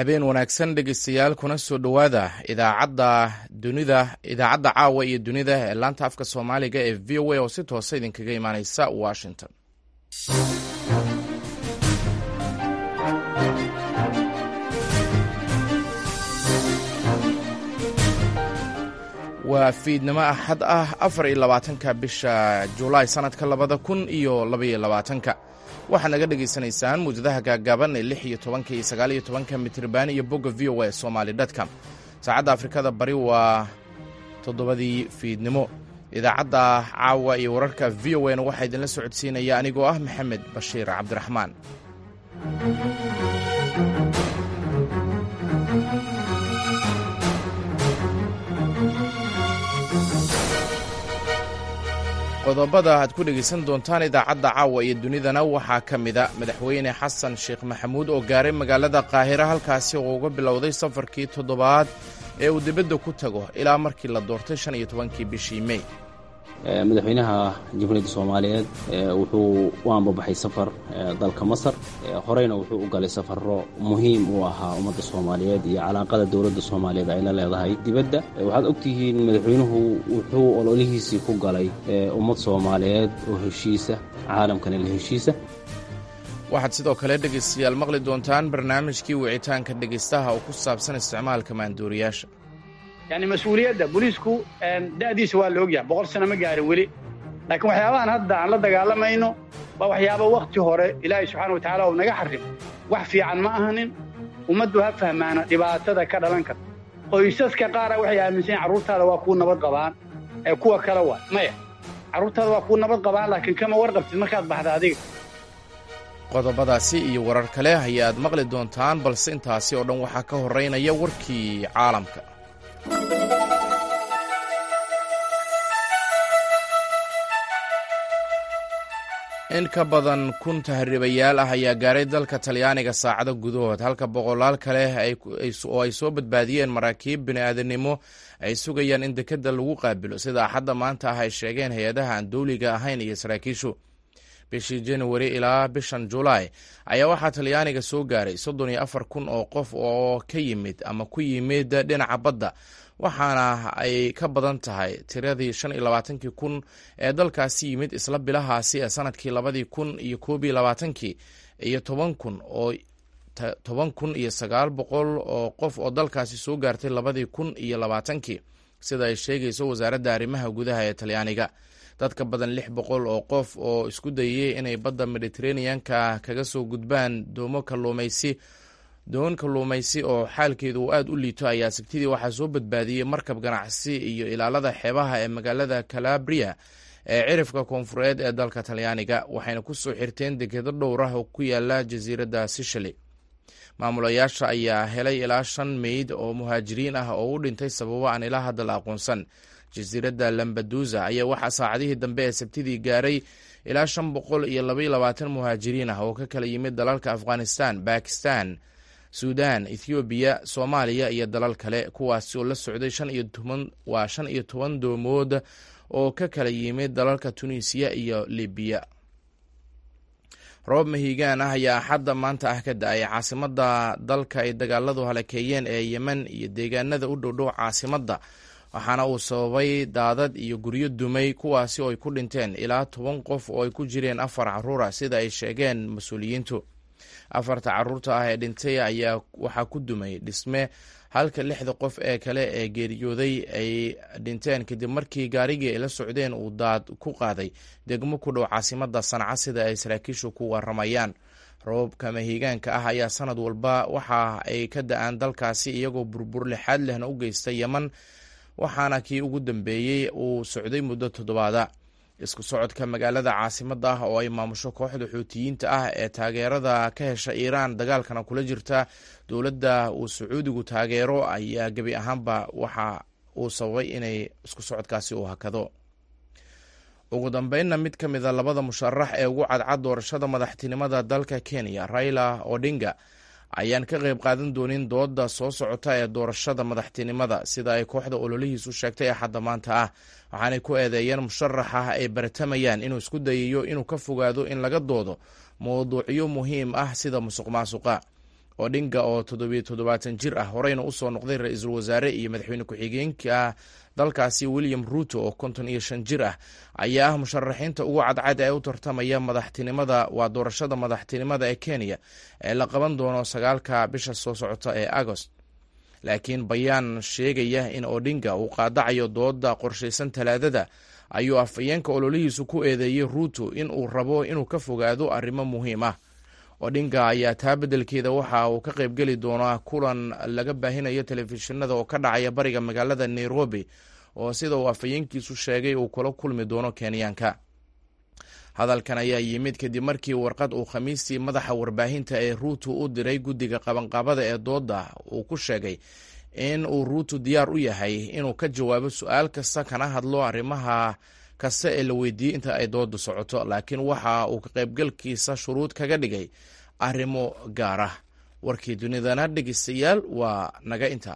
habeen wanaagsan dhegeystayaal kuna soo dhowaada idaacadda dunida idaacadda caawa iyo dunida ee laanta afka soomaaliga ee v o a oo si toosa idinkaga imaaneysa washington waa fiidnimo axad ah afar iyo labaatanka bisha julaay sanadka labada kun iyo labaiyo labaatanka waxaad naga dhagaysanaysaan muwjadaha gaagaaban ee lix iyo tobanka iyo sagaal iyo tobanka mitriban iyo bogga v o a somali dtcom saacadda afrikada bari waa toddobadii fiidnimo idaacadda caawa iyo wararka v o na waxaa idinla socodsiinaya anigoo ah maxamed bashiir cabdiraxmaan qodobada aad ku dhegaysan doontaan idaacadda caawa iyo dunidana waxaa ka mida madaxweyne xasan sheekh maxamuud oo gaaray magaalada qaahira halkaasi oo uga bilowday safarkii toddobaad ee uu dibadda ku tago ilaa markii la doortay shan iyo tobankii bishii mey madaxweynaha jamhuuriyadda soomaaliyeed wuxuu u ambabaxay safar dalka masar horeyna wuxuu u galay safaro muhiim u ahaa ummadda soomaaliyeed iyo calaaqada dowladda soomaaliyeed ay la leedahay dibadda waxaad ogtihiin madaxweynuhu wuxuu ololihiisii ku galay ummad soomaaliyeed oo heshiisa caalamkana la heshiisa waxaad sidoo kale dhegaystayaal maqli doontaan barnaamijkii wicitaanka dhegaystaha oo ku saabsan isticmaalka maanduuriyaasha yani mas-uuliyadda booliisku da'diisa waa la ogyahay boqol sano ma gaarin weli laakiin waxyaabahan hadda aan la dagaalamayno waa waxyaaba wakhti hore ilaahay subxana watacaala uu naga xarrim wax fiican ma ahanin ummaddu ha fahmaana dhibaatada ka dhalan karta qoysaska qaara waxay aaminsan yahin carruurtaada waa kuu nabad qabaan ee kuwa kale waa maya carruurtaada waa kuu nabad qabaan laakiin kama warqabtid markaad baxda adiga qodobadaasi iyo warar kale ayaad maqli doontaan balse intaasi oo dhan waxaa ka horraynaya warkii caalamka in ka badan kun tahriibayaal ah ayaa gaaray dalka talyaaniga saacado gudahood halka boqolaal kale oo ay soo badbaadiyeen maraakiib bini'aadanimo ay sugayaan in dekedda lagu qaabilo sida axadda maanta ah ay sheegeen hay-adaha aan dowliga ahayn iyo saraakiishu bishii januari ilaa bishan julaay ayaa waxaa talyaaniga soo gaaray soddon iyo afar kun oo qof oo ka yimid ama ku yimid dhinaca badda waxaana ay ka badan tahay tiradii shan iyo labaatankii kun ee dalkaasi yimid isla bilahaasi ee sanadkii labadii kun iyo koob iyo labaatankii iyo toban kun oo toban kun iyo sagaal boqol oo qof oo dalkaasi soo gaartay labadii kun iyo labaatankii sida ay sheegayso wasaaradda arrimaha gudaha ee talyaaniga dadka badan lix boqol oo qof oo isku dayay inay badda mediteraneanka kaga soo gudbaan doomo kalluumaysi doon kalluumaysi oo xaalkeedu uu aada u liito ayaa sabtidii waxaa soo badbaadiyey markab ganacsi iyo ilaalada xeebaha ee magaalada calabria ee cirifka koonfureed ee dalka talyaaniga waxayna ku soo xirteen dekedo dhowr ah oo ku yaala jasiiradda sicily maamulayaasha ayaa helay ilaa shan meyd oo muhaajiriin ah oo u dhintay sababo aan ilaa hadda la aqoonsan jasiiradda lambadusa ayaa waxaa saacadihii dambe ee sabtidii gaaray ilaa shan boqol iyo labaiyo labaatan muhaajiriin ah oo ka kala yimid dalalka afghanistan bakistan suudan ethoobiya soomaaliya iyo dalal kale kuwaasi oo la socday shan iyo toban waa shan iyo toban doomood oo ka kala yimid dalalka tunisiya iyo libiya roob mahiigaan ah ayaa axadda maanta ah ka da-ay caasimada dalka ay dagaaladu halakeeyeen ee yemen iyo deegaanada u dhowdhow caasimadda waxaana uu sababay daadad iyo guryo dumay kuwaasi oo ay ku dhinteen ilaa toban qof oo ay ku jireen afar caruura sida ay sheegeen mas-uuliyiintu afarta caruurta ah ee dhintay ayaa waxaa ku dumay dhisme halka lixda qof ee kale ee geeriyooday ay dhinteen kadib markii gaarigii ay la socdeen uu daad ku qaaday degmo ku dhow caasimada sanca sida ay saraakiishu ku waramayaan roobka mahiigaanka ah ayaa sanad walba waxa ay ka da-aan dalkaasi iyagoo burbur lixaad lehna u geysta yeman waxaana kii ugu dambeeyey uu socday muddo toddobaada isku socodka magaalada caasimada ah oo ay maamusho kooxda xuutiyiinta ah ee taageerada ka hesha iiraan dagaalkana kula jirta dowladda uu sacuudigu taageero ayaa gebi ahaanba waxa uu sababay inay isku socodkaasi uu hakado ugu dambeynna mid ka mida labada musharax ee ugu cadcad doorashada madaxtinimada dalka kenya raila odinga ayaan ka qayb qaadan doonin dooda soo socota ee doorashada madaxtinimada sida ay kooxda ololihiisu sheegtay axadda maanta ah waxaanay ku eedeeyeen musharax ah ay baratamayaan inuu isku dayayo inuu ka fogaado in laga doodo mowduucyo muhiim ah sida musuq maasuqa odhinga oo toddobiyo toddobaatan jir ah horeyna usoo noqday ra-iisul wasaare iyo madaxweyne ku-xigeenka dalkaasi william ruuto oo konton iyo shan jir ah ayaa ah musharaxiinta ugu cadcad ee u tartamaya madaxtinimada waa doorashada madaxtinimada ee kenya ee la qaban doono sagaalka bisha soo socota ee agost laakiin bayaan sheegaya in odhinga uu qaadacayo dooda qorshaysan talaadada ayuu afhayeenka ololihiisu ku eedeeyey ruuto in uu rabo inuu ka fogaado arrimo muhiim ah odhinga ayaa taa beddelkeeda waxa uu ka qaybgeli doonaa kulan laga baahinayo telefishinada oo ka dhacaya bariga magaalada nairobi oo sida uu afhayeenkiisu sheegay uu kula kulmi doono kenyaanka hadalkan ayaa yimid kadib markii warqad uu khamiistii madaxa warbaahinta ee ruuto u diray guddiga qabanqaabada ee dooda uu ku sheegay in uu ruuto diyaar u yahay inuu ka jawaabo su-aal kasta kana hadlo arrimaha kasta ee la weydiiyey inta ay dooda socoto laakiin waxa uu ka qaybgalkiisa shuruud kaga dhigay arrimo gaar ah warkii dunidana dhegeystayaal waa naga inta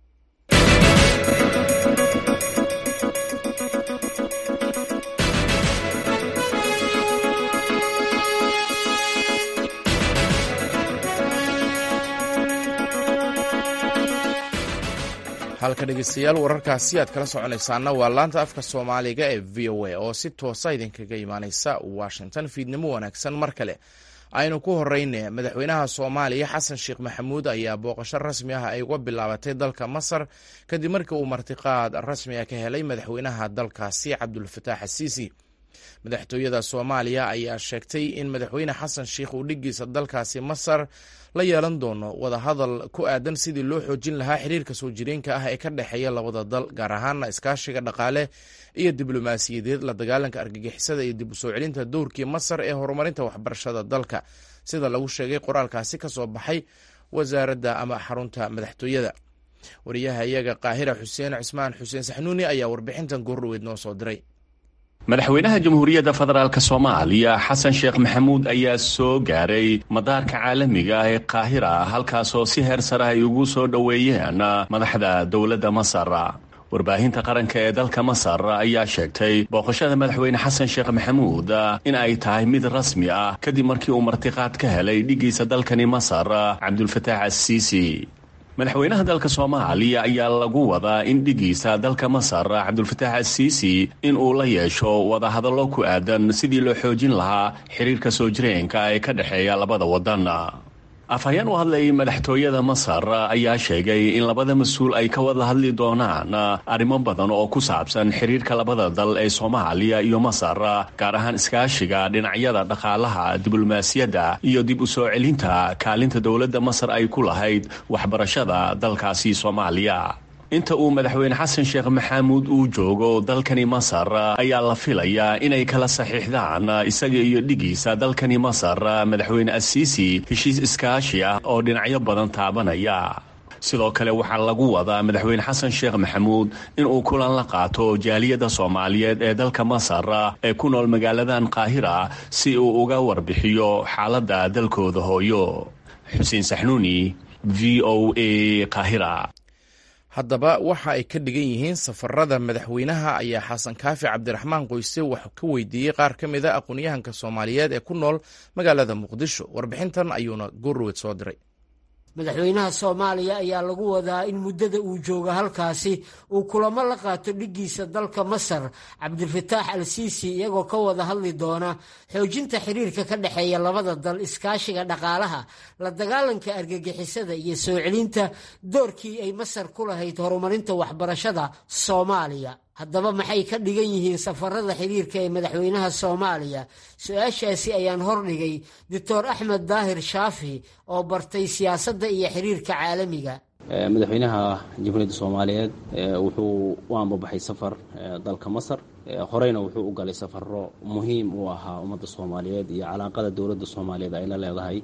halka dhegeystayaal wararkaasi aad kala soconaysaana waa laanta afka soomaaliga ee v o a oo si toosa idinkaga imaaneysa washington fiidnimo wanaagsan mar kale aynu ku horeyne madaxweynaha soomaaliya xasan sheekh maxamuud ayaa booqasho rasmi ah ay uga bilaabatay dalka masar kadib markii uu martiqaad rasmi ah ka helay madaxweynaha dalkaasi cabdulfataax xasiisi madaxtooyada soomaaliya ayaa sheegtay in madaxweyne xasan sheikh uu dhigiisa dalkaasi masar la yeelan doono wadahadal ku aadan sidii loo xoojin lahaa xiriirka soo jireenka ah ee ka dhexeeya labada dal gaar ahaana iskaashiga dhaqaale iyo diblomaasiyadeed la dagaalanka argagixisada iyo dib u soo celinta dowrkii masar ee horumarinta waxbarashada dalka sida lagu sheegay qoraalkaasi ka soo baxay wasaaradda ama xarunta madaxtooyada wariyaha iyaga qaahira xuseen cismaan xuseen saxnuuni ayaa warbixintan goordhoweyd noo soo diray madaxweynaha jamhuuriyadda federaalk soomaaliya xasan sheekh maxamuud ayaa soo gaaray madaarka caalamiga ah ee qaahira halkaasoo si heer sare ay ugu soo dhoweeyeen madaxda dowladda masar warbaahinta qaranka ee dalka masar ayaa sheegtay booqashada madaxweyne xasan sheekh maxamuud in ay tahay mid rasmi ah kadib markii uu martiqaad ka helay dhigiisa dalkani masar cabdulfataax assiisi madaxweynaha dalka soomaaliya ayaa lagu wadaa in dhigiisa dalka masar cabdulfataax assiisi in uu la yeesho wadahadallo ku aadan sidii loo xoojin lahaa xiriirka soo jireenka ee ka dhexeeya labada waddan afhayeen u hadlayay madaxtooyada masar ayaa sheegay in labada mas-uul ay ka wada hadli doonaan arrimo badan oo ku saabsan xiriirka labada dal ee soomaaliya iyo masar gaar ahaan iskaashiga dhinacyada dhaqaalaha diblomaasiyadda iyo dib u soo celinta kaalinta dowladda masar ay ku lahayd waxbarashada dalkaasi soomaaliya inta uu madaxweyne xasan sheekh maxamuud uu joogo dalkani masar ayaa la filayaa inay kala saxiixdaan isaga iyo dhigiisa dalkani masar madaxweyne asiisi heshiis iskaashi ah oo dhinacyo badan taabanaya sidoo kale waxaa lagu wadaa madaxweyne xasan sheekh maxamuud inuu kulan la qaato jaaliyadda soomaaliyeed ee dalka masar ee ku nool magaaladan qaahira si uu uga warbixiyo xaaladda dalkooda hooyo xuseen saxnuuni v o a qaahira haddaba waxa ay ka dhigan yihiin safarada madaxweynaha ayaa xasan kaafi cabdiraxmaan qoyse wax ka weydiiyey qaar ka mid a aqoon-yahanka soomaaliyeed ee ku nool magaalada muqdisho warbixintan ayuuna goorowed soo diray madaxweynaha soomaaliya ayaa lagu wadaa in muddada uu jooga halkaasi uu kulamo la qaato dhigiisa dalka masar cabdilfataax al siisi iyagoo ka wada hadli doona xoojinta xiriirka ka dhexeeya labada dal iskaashiga dhaqaalaha la dagaalanka argagixisada iyo soo celinta doorkii ay masar ku lahayd horumarinta waxbarashada soomaaliya haddaba maxay ka dhigan yihiin safarada xiriirka ee madaxweynaha soomaaliya su-aashaasi ayaan hordhigay doctor axmed daahir shaafi oo bartay siyaasadda iyo xiriirka caalamiga madaxweynaha jamhuuriyadda soomaaliyeed wuxuu u ambabaxay safar dalka masar horeyna wuxuu u galay safaro muhiim u ahaa ummadda soomaaliyeed iyo calaaqada dowladda soomaaliyeed ay la leedahay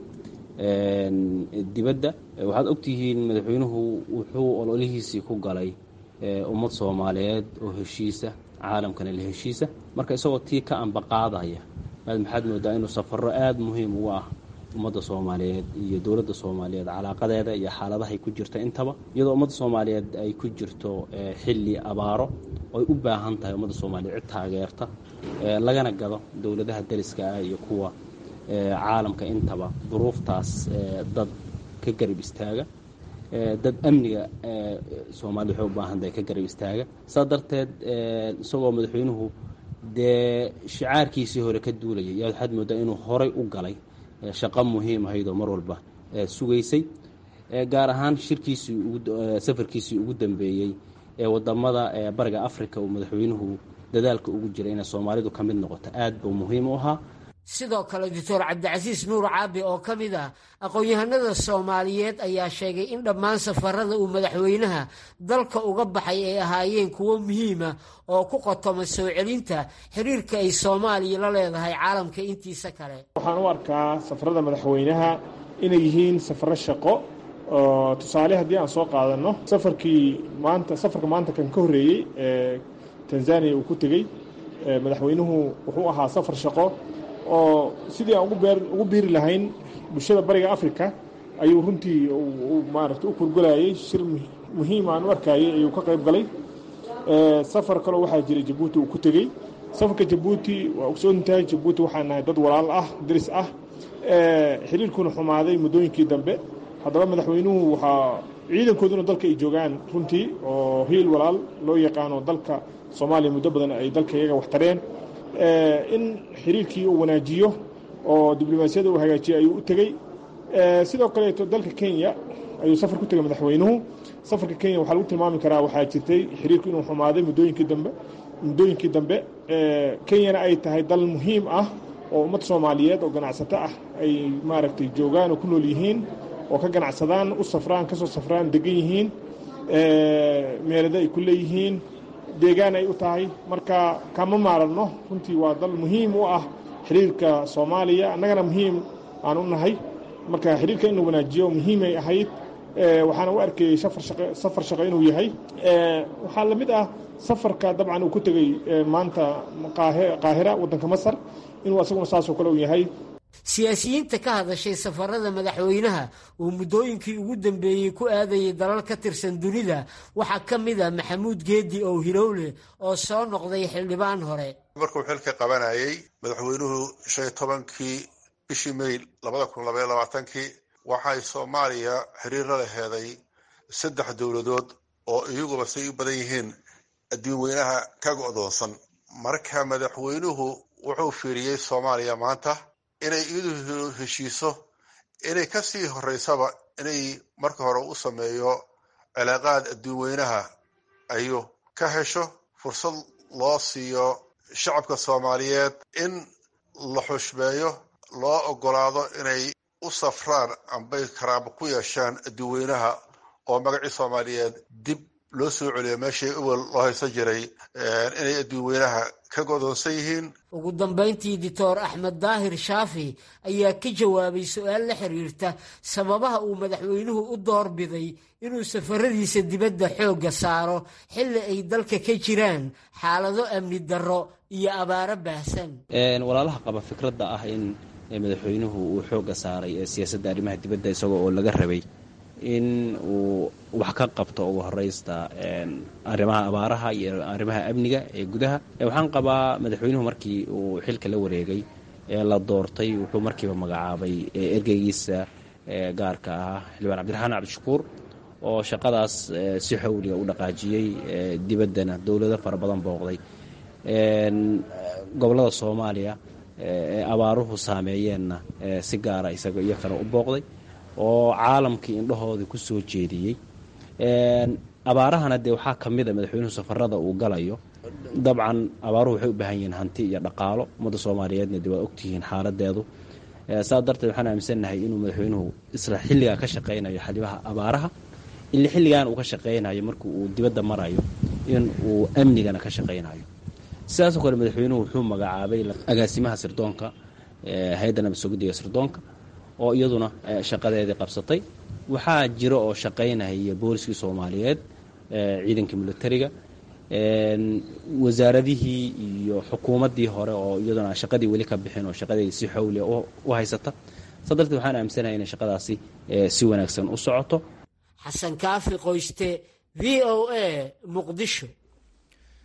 dibadda waxaad ogtihiin madaxweynuhu wuxuu ololihiisii ku galay ummad soomaaliyeed oo heshiisa caalamkana la heshiisa marka isagoo tii ka ambaqaadaya maxaad moodaa inuu safaro aada muhiim ugu ah ummadda soomaaliyeed iyo dowladda soomaaliyeed calaaqadeeda iyo xaaladahay ku jirta intaba iyadoo ummadda soomaaliyeed ay ku jirto xilli abaaro oy u baahan tahay ummadda soomaaliyeed cid taageerta lagana gado dowladaha dariska ah iyo kuwa caalamka intaba duruuftaas dad ka garab istaaga dad amniga soomaalida waxay u baahan tahay ka garab istaaga saa darteed isagoo madaxweynuhu dee shicaarkiisii hore ka duulayay yaa waxaad moodaa inuu horay u galay shaqo muhiim ahayd oo mar walba sugaysay gaar ahaan shirkiisii safarkiisii ugu dambeeyey ee wadamada bariga africa uu madaxweynuhu dadaalka ugu jiray inay soomaalidu ka mid noqoto aad buu muhiim u ahaa sidoo kale doctor cabdicasiis nuur caabi oo ka mid ah aqoon-yahanada soomaaliyeed ayaa sheegay in dhammaan safarada uu madaxweynaha dalka uga baxay ay ahaayeen kuwo muhiima oo ku qotoma soo celinta xiriirka ay soomaaliya la leedahay caalamka intiisa kale waxaan u arkaa safarada madaxweynaha inay yihiin safaro shaqo oo tusaale haddii aan soo qaadano safarkii maanta safarka maanta kan ka horreeyey ee tanzaniya uu ku tegey madaxweynuhu wuxuu ahaa safar shaqo oo sidii aan ugu biiri lahayn bulshada bariga africa ayuu runtii maarata u kurgulayay shir muhiim aan u arkayay ayuu ka qayb galay safar kaloo waxaa jiray jabuuti uu ku tegey safarka jabuuti waa ogsoontahay jabuuti waxaa nahay dad walaal ah daris ah xiriirkuna xumaaday muddooyinkii dambe haddaba madaxweynuhu waxaa ciidankooduna dalka ay joogaan runtii oo hiil walaal loo yaqaano dalka soomaaliya muddo badan ay dalka iyaga wax tareen in xiriirkii uu wanaajiyo oo diblomaasiyada uu hagaajiyo ayuu u tegey sidoo kaleeto dalka kenya ayuu safar ku tegay madaxweynuhu safarka kenya waxaa lagu tilmaami karaa waxaa jirtay xiriirku inuu xumaaday muddooyinkii dambe muddooyinkii dambe kenyana ay tahay dal muhiim ah oo ummad soomaaliyeed oo ganacsato ah ay maaragtay joogaan oo ku nool yihiin oo ka ganacsadaan u safraan kasoo safraan degan yihiin meelada ay ku leeyihiin deegaan ay u tahay marka kama maaranno runtii waa dal muhiim u ah xiriirka soomaaliya annagana muhiim aan u nahay marka xiriirka in la wanaajiyo muhiimay ahayd waxaana u arkayey safar shaqo inuu yahay waxaa la mid ah safarka dabcan uu ku tegey maanta qaahira waddanka masar inuu asaguna saasoo kale uu yahay siyaasiyiinta ka hadashay safarada madaxweynaha uu muddooyinkii ugu dambeeyey ku aadayay dalal ka tirsan dunida waxaa ka mid a maxamuud geedi ow hilowle oo soo noqday xildhibaan hore markuu xilka qabanayay madaxweynuhu shan iyo tobankii bishii may labada kun labaiyo labaatankii waxay soomaaliya xiriir la laheeday saddex dowladood oo iyaguba say u badan yihiin adduun weynaha ka go'doonsan marka madaxweynuhu wuxuu fiiriyey soomaaliya maanta inay iyadu heshiiso inay ka sii horeysaba inay marka hore u sameeyo cilaaqaad adduun weynaha ayuu ka hesho fursad loo siiyo shacabka soomaaliyeed in la xushmeeyo loo ogolaado inay u safraan ambay karaamo ku yeeshaan adduun weynaha oo magacii soomaaliyeed dib loo soo celiyo meeshii uwel loo haysan jiray inay adduun weynaha ka godoonsan yihiin ugu dambayntii doctor axmed daahir shaafi ayaa ka jawaabay su-aal la xiriirta sababaha uu madaxweynuhu u doorbiday inuu safaradiisa dibadda xoogga saaro xilli ay dalka ka jiraan xaalado amni darro iyo abaaro baahsan walaalaha qaba fikradda ah in madaxweynuhu uu xoogga saaray ee siyaasadda arrimaha dibadda isagoo oo laga rabay in uu wax ka qabto ugu horeysta arrimaha abaaraha iyo arrimaha amniga ee gudaha waxaan qabaa madaxweynuhu markii uu xilka la wareegay ee la doortay wuxuu markiiba magacaabay ergeygiisa gaarka ah xildhibaan cabdiraxmaan cabdishakuur oo shaqadaas si xowliga u dhaqaajiyey dibaddana dowlado fara badan booqday gobollada soomaaliya ee abaaruhu saameeyeenna si gaara isaga iyo kale u booqday oo caalamkii indhahoodii ku soo jeediyey abaarahana dee waxaa ka mid a madaxweynuhu safarada uu galayo dabcan abaaruhu waxay u baahan yihiin hanti iyo dhaqaalo ummadda soomaaliyeedna dee waa ogtihiin xaaladeedu saas darteed waxaan aaminsannahay inuu madaxweynuhu isla xilligaa ka shaqaynayo xalibaha abaaraha ili xilligan uu ka shaqaynayo markii uu dibadda marayo in uu amnigana ka shaqaynayo sidaasoo kale madaxweynuhu wuxuu magacaabay agaasimaha sirdoonka hay-adda nabad sugiddiga sirdoonka oo iyaduna shaqadeedii qabsatay waxaa jira oo shaqaynaya booliskii soomaaliyeed ciidankii militariga wasaaradihii iyo xukuumaddii hore oo iyaduna shaqadii weli ka bixin oo shaqadeedii si xowlia u haysata saa darteed waxaan aaminsanahay inay shaqadaasi si wanaagsan u socoto xasan kaafi qoyste v o a muqdisho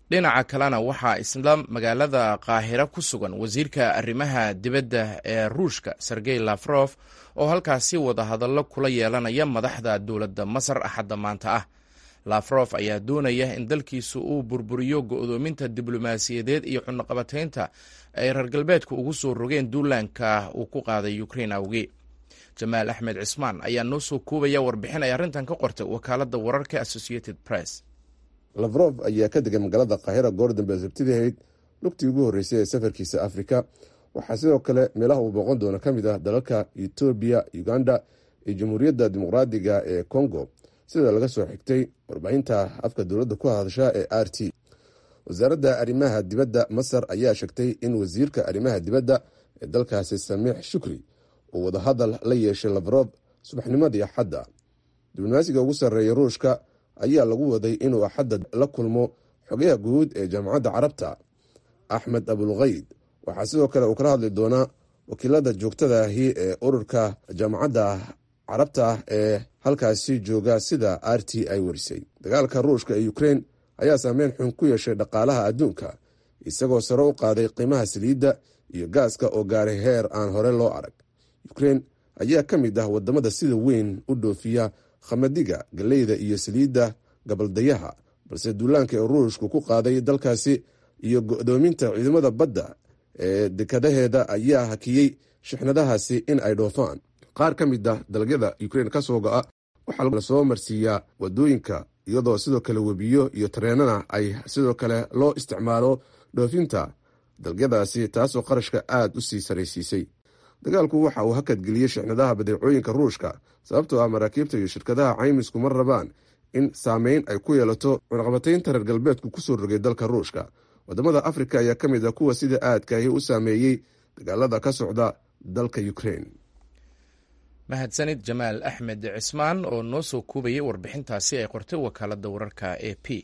dhinaca kalena waxaa isla magaalada qaahira ku sugan wasiirka arrimaha dibadda ee ruushka sergey lafrof oo halkaasi wadahadallo kula yeelanaya madaxda dowladda masar axadda maanta ah lafrof ayaa doonaya in dalkiisu uu burburiyo go'doominta diblomaasiyadeed iyo xunaqabataynta ay reer galbeedku ugu soo rogeen duulaanka uu ku qaaday ukrein awgee jamaal axmed cismaan ayaa noo soo koobaya warbixin ay arrintan ka qortay wakaaladda wararka associated press lafrof ayaa ka degay magaalada kaahira goor dambe sabtidii ahayd lugtii ugu horreysay ee safarkiisa afrika waxaa sidoo kale meelaha uu booqan doono ka mid ah dalalka etoobiya uganda iyo jamhuuriyadda dimuqraadiga ee congo sida laga soo xigtay warbaahinta afka dowladda ku hadasha ee r t wasaaradda arrimaha dibadda masar ayaa sheegtay in wasiirka arrimaha dibadda ee dalkaasi samiix shukri uu wadahadal la yeeshay lafrof subaxnimadii axadda diblomaasiga ugu sarreeya ruushka ayaa lagu waday inuu axadda la kulmo xogayaha guud ee jaamacadda carabta axmed abulkayd waxaa sidoo kale uu kala hadli doonaa wakiilada joogtada ahi ee ururka jaamacadda carabta ee halkaasi jooga sida r t ay warisay dagaalka ruushka ee ukrein ayaa saameyn xun ku yeeshay dhaqaalaha adduunka isagoo sare u qaaday qiimaha saliidda iyo gaaska oo gaaray heer aan hore loo arag ukrein ayaa ka mid ah wadamada sida weyn u dhoofiya khamadiga galeyda iyo saliidda gabaldayaha balse duulaanka ee ruushku ku qaaday dalkaasi iyo go-doominta ciidamada badda ee dekadaheeda ayaa hakiyey shixnadahaasi in ay dhoofaan qaar ka mid ah dalagyada ukrein ka soo go-a waxaa lasoo marsiiyaa wadooyinka iyadoo sidoo kale webiyo iyo tareenana ay sidoo kale loo isticmaalo dhoofinta dalagyadaasi taasoo qarashka aada u sii saraysiisay dagaalku waxa uu hakadgeliyey shixnadaha badeecooyinka ruushka sababtoo ah maraakiibta iyo shirkadaha caymisku ma rabaan in saameyn ay ku yeelato cunaqabataynta reer galbeedku kusoo rogay dalka ruushka wadamada afrika ayaa ka mid ah kuwa sida aadkaahi u saameeyey dagaalada ka socda dalka ukrein mahadsanid jamaal axmed cismaan oo noo soo kuubayay warbixintaasi ay qortay wakaaladda wararka a p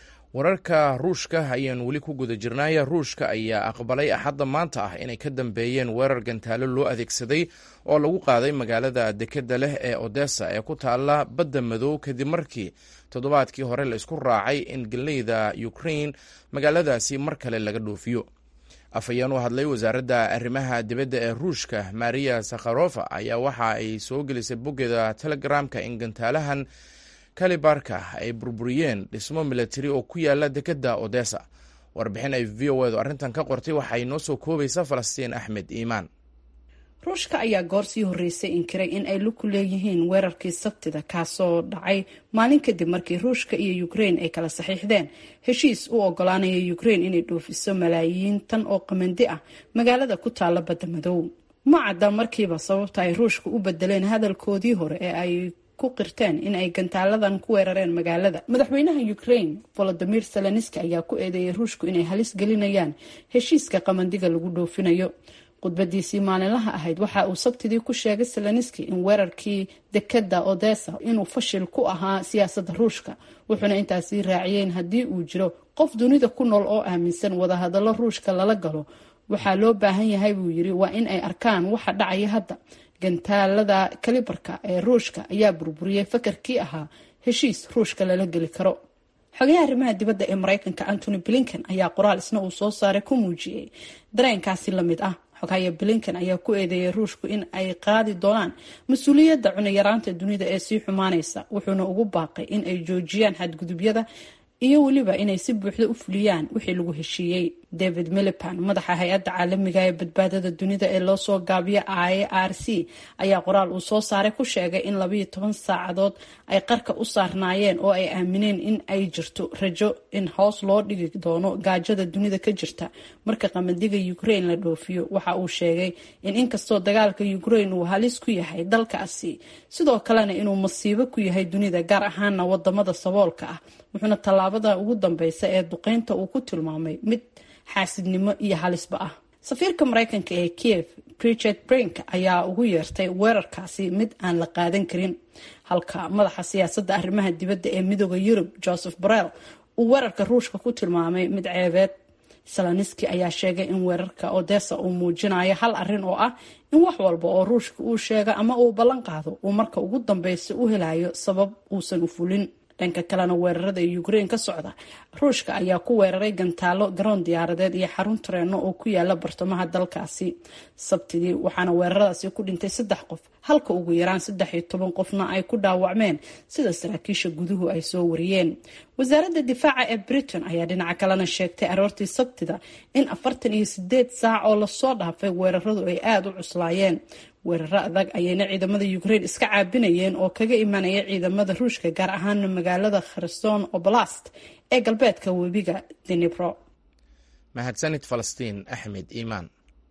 wararka ruushka ayaan weli ku guda jirnaaya ruushka ayaa aqbalay axadda maanta ah inay ka dambeeyeen weerar gantaalo loo adeegsaday oo lagu qaaday magaalada dekeda leh ee odessa ee ku taalla badda madow kadib markii toddobaadkii hore la isku raacay in galeyda ukrain magaaladaasi mar kale laga dhoofiyo afhayeen u hadlay wasaaradda arrimaha dibadda ee ruushka maria sakharofa ayaa waxa ay soo gelisay boggeeda telegramka in gantaalahan kalibarka ay burburiyeen dhismo milatari oo ku yaala dekedda odessa warbixin ay v o edu arrintan ka qortay waxay noo soo koobaysa falastiin axmed iimaan ruushka ayaa goor sii horreysay inkiray in ay lug ku leeyihiin weerarkii sabtida kaasoo dhacay maalin kadib markii ruushka iyo ukrein ay kala saxiixdeen heshiis u ogolaanaya ukrein inay dhoofiso malaayiin tan oo qamandi ah magaalada ku taalla badda madow ma cadda markiiba sababta ay ruushka u bedeleen hadalkoodii hore ee ay ku qirteen in ay gantaaladan ku weerareen magaalada madaxweynaha ukrain volodimir zelenski ayaa ku eedeeyay ruushku inay halis gelinayaan heshiiska qamandiga lagu dhoofinayo khudbadiisii maalinlaha ahayd waxa uu sabtidii ku sheegay zelenski in weerarkii dekeda odessa inuu fashil ku ahaa siyaasadda ruushka wuxuuna intaasii raaciyeen haddii uu jiro qof dunida ku nool oo aaminsan wadahadallo ruushka lala galo waxaa loo baahan yahay buu yiri waa in ay arkaan waxa dhacaya hadda gantaalada kalibarka ee ruushka ayaa burburiyey fakarkii ahaa heshiis ruushka lala geli karo xogayaha arrimaha dibadda ee mareykanka antony blinken ayaa qoraal isna uu soo saaray ku muujiyey dareenkaasi lamid ah xogahaya blinken ayaa ku eedeeyay ruushku in ay qaadi doonaan mas-uuliyadda cunayaraanta dunida ee sii xumaanaysa wuxuuna ugu baaqay in ay joojiyaan xadgudubyada iyo weliba inay si buuxda u fuliyaan wixii lagu heshiiyey david milipan madaxa hay-adda caalamiga ee badbaadada dunida ee loo soo gaabiyo i r c ayaa qoraal uu soo saaray ku sheegay in labayo toban saacadood ay qarka u saarnaayeen oo ay aamineen in ay jirto rajo in hoos loo dhigi doono gaajada dunida ka jirta marka qamandiga ukrain la dhoofiyo waxa uu sheegay in inkastoo dagaalka ukrain uu halis ku yahay dalkaasi sidoo kalena inuu masiibo ku yahay dunida gaar ahaana wadamada saboolka ah wuxuuna tallaabada ugu dambeysa ee duqeynta uu ku tilmaamay mid xaasidnimo iyo halisba ah safiirka mareykanka ee kiev richard brink ayaa ugu yeertay weerarkaasi mid aan la qaadan karin halka madaxa siyaasadda arrimaha dibadda ee midooda yurub joseph borrell uu weerarka ruushka ku tilmaamay mid ceebeed saloniski ayaa sheegay in weerarka odessa uu muujinayo hal arin oo ah in wax walba oo ruushka uu sheega ama uu ballan qaado uu marka ugu dambeysa u helayo sabab uusan u fulin dhanka kalena weerarada ukraine ka socda ruushka ayaa ku weeraray gantaalo garoon diyaaradeed iyo xarun tareeno oo ku yaala bartamaha dalkaasi sabtidii waxaana weeraradaasi ku dhintay saddex qof halka ugu yaraan saddex iyo toban qofna ay ku dhaawacmeen sida saraakiisha guduhu ay soo wariyeen wasaaradda difaaca ee britain ayaa dhinaca kalena sheegtay aroortii sabtida in afartan iyo sideed saac oo lasoo dhaafay weeraradu ay aada u cuslaayeen weeraro adag ayayna ciidamada ukraine iska caabinayeen oo kaga imanaya ciidamada ruushka gaar ahaana magaalada kherson oblast ee galbeedka webiga denibro mahadsanid falastiin axmed iimaan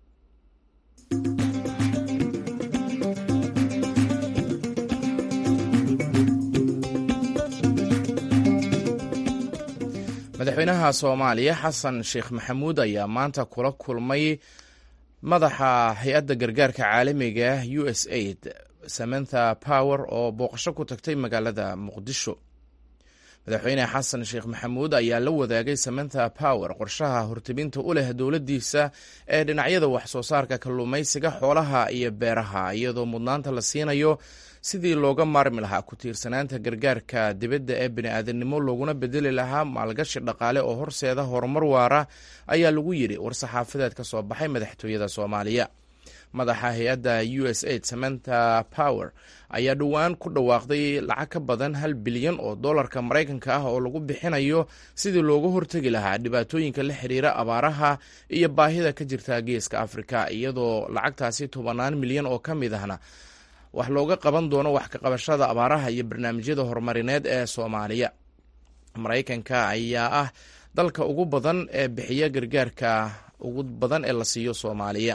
madaxweynaha soomaaliya xasan sheekh maxamuud ayaa maanta kula kulmay madaxa hay-adda gargaarka caalamiga u s aid samantha power oo booqasho ku tagtay magaalada muqdisho madaxweyne xasan sheekh maxamuud ayaa la wadaagay samantha power qorshaha hortebinta u leh dowladdiisa ee dhinacyada waxsoo saarka kalluumaysiga xoolaha iyo beeraha iyadoo mudnaanta la siinayo sidii looga maarmi lahaa ku tiirsanaanta gargaarka dibadda ee bini'aadanimo looguna bedeli lahaa maalgashi dhaqaale oo horseeda horumar waara ayaa lagu yidhi war-saxaafadeed ka soo baxay madaxtooyada soomaaliya madaxa hay-adda u s aid samantha power ayaa dhowaan ku dhawaaqday lacag ka badan hal bilyan oo dollarka maraykanka ah oo lagu bixinayo sidii looga hortegi lahaa dhibaatooyinka la xiriira abaaraha iyo baahida ka jirta geeska afrika iyadoo lacagtaasi tobanaan milyan oo ka mid ahna wax looga qaban doono wax ka qabashada abaaraha iyo barnaamijyada horumarineed ee soomaaliya maraykanka ayaa ah dalka ugu badan ee bixiya gargaarka ugu badan ee la siiyo soomaaliya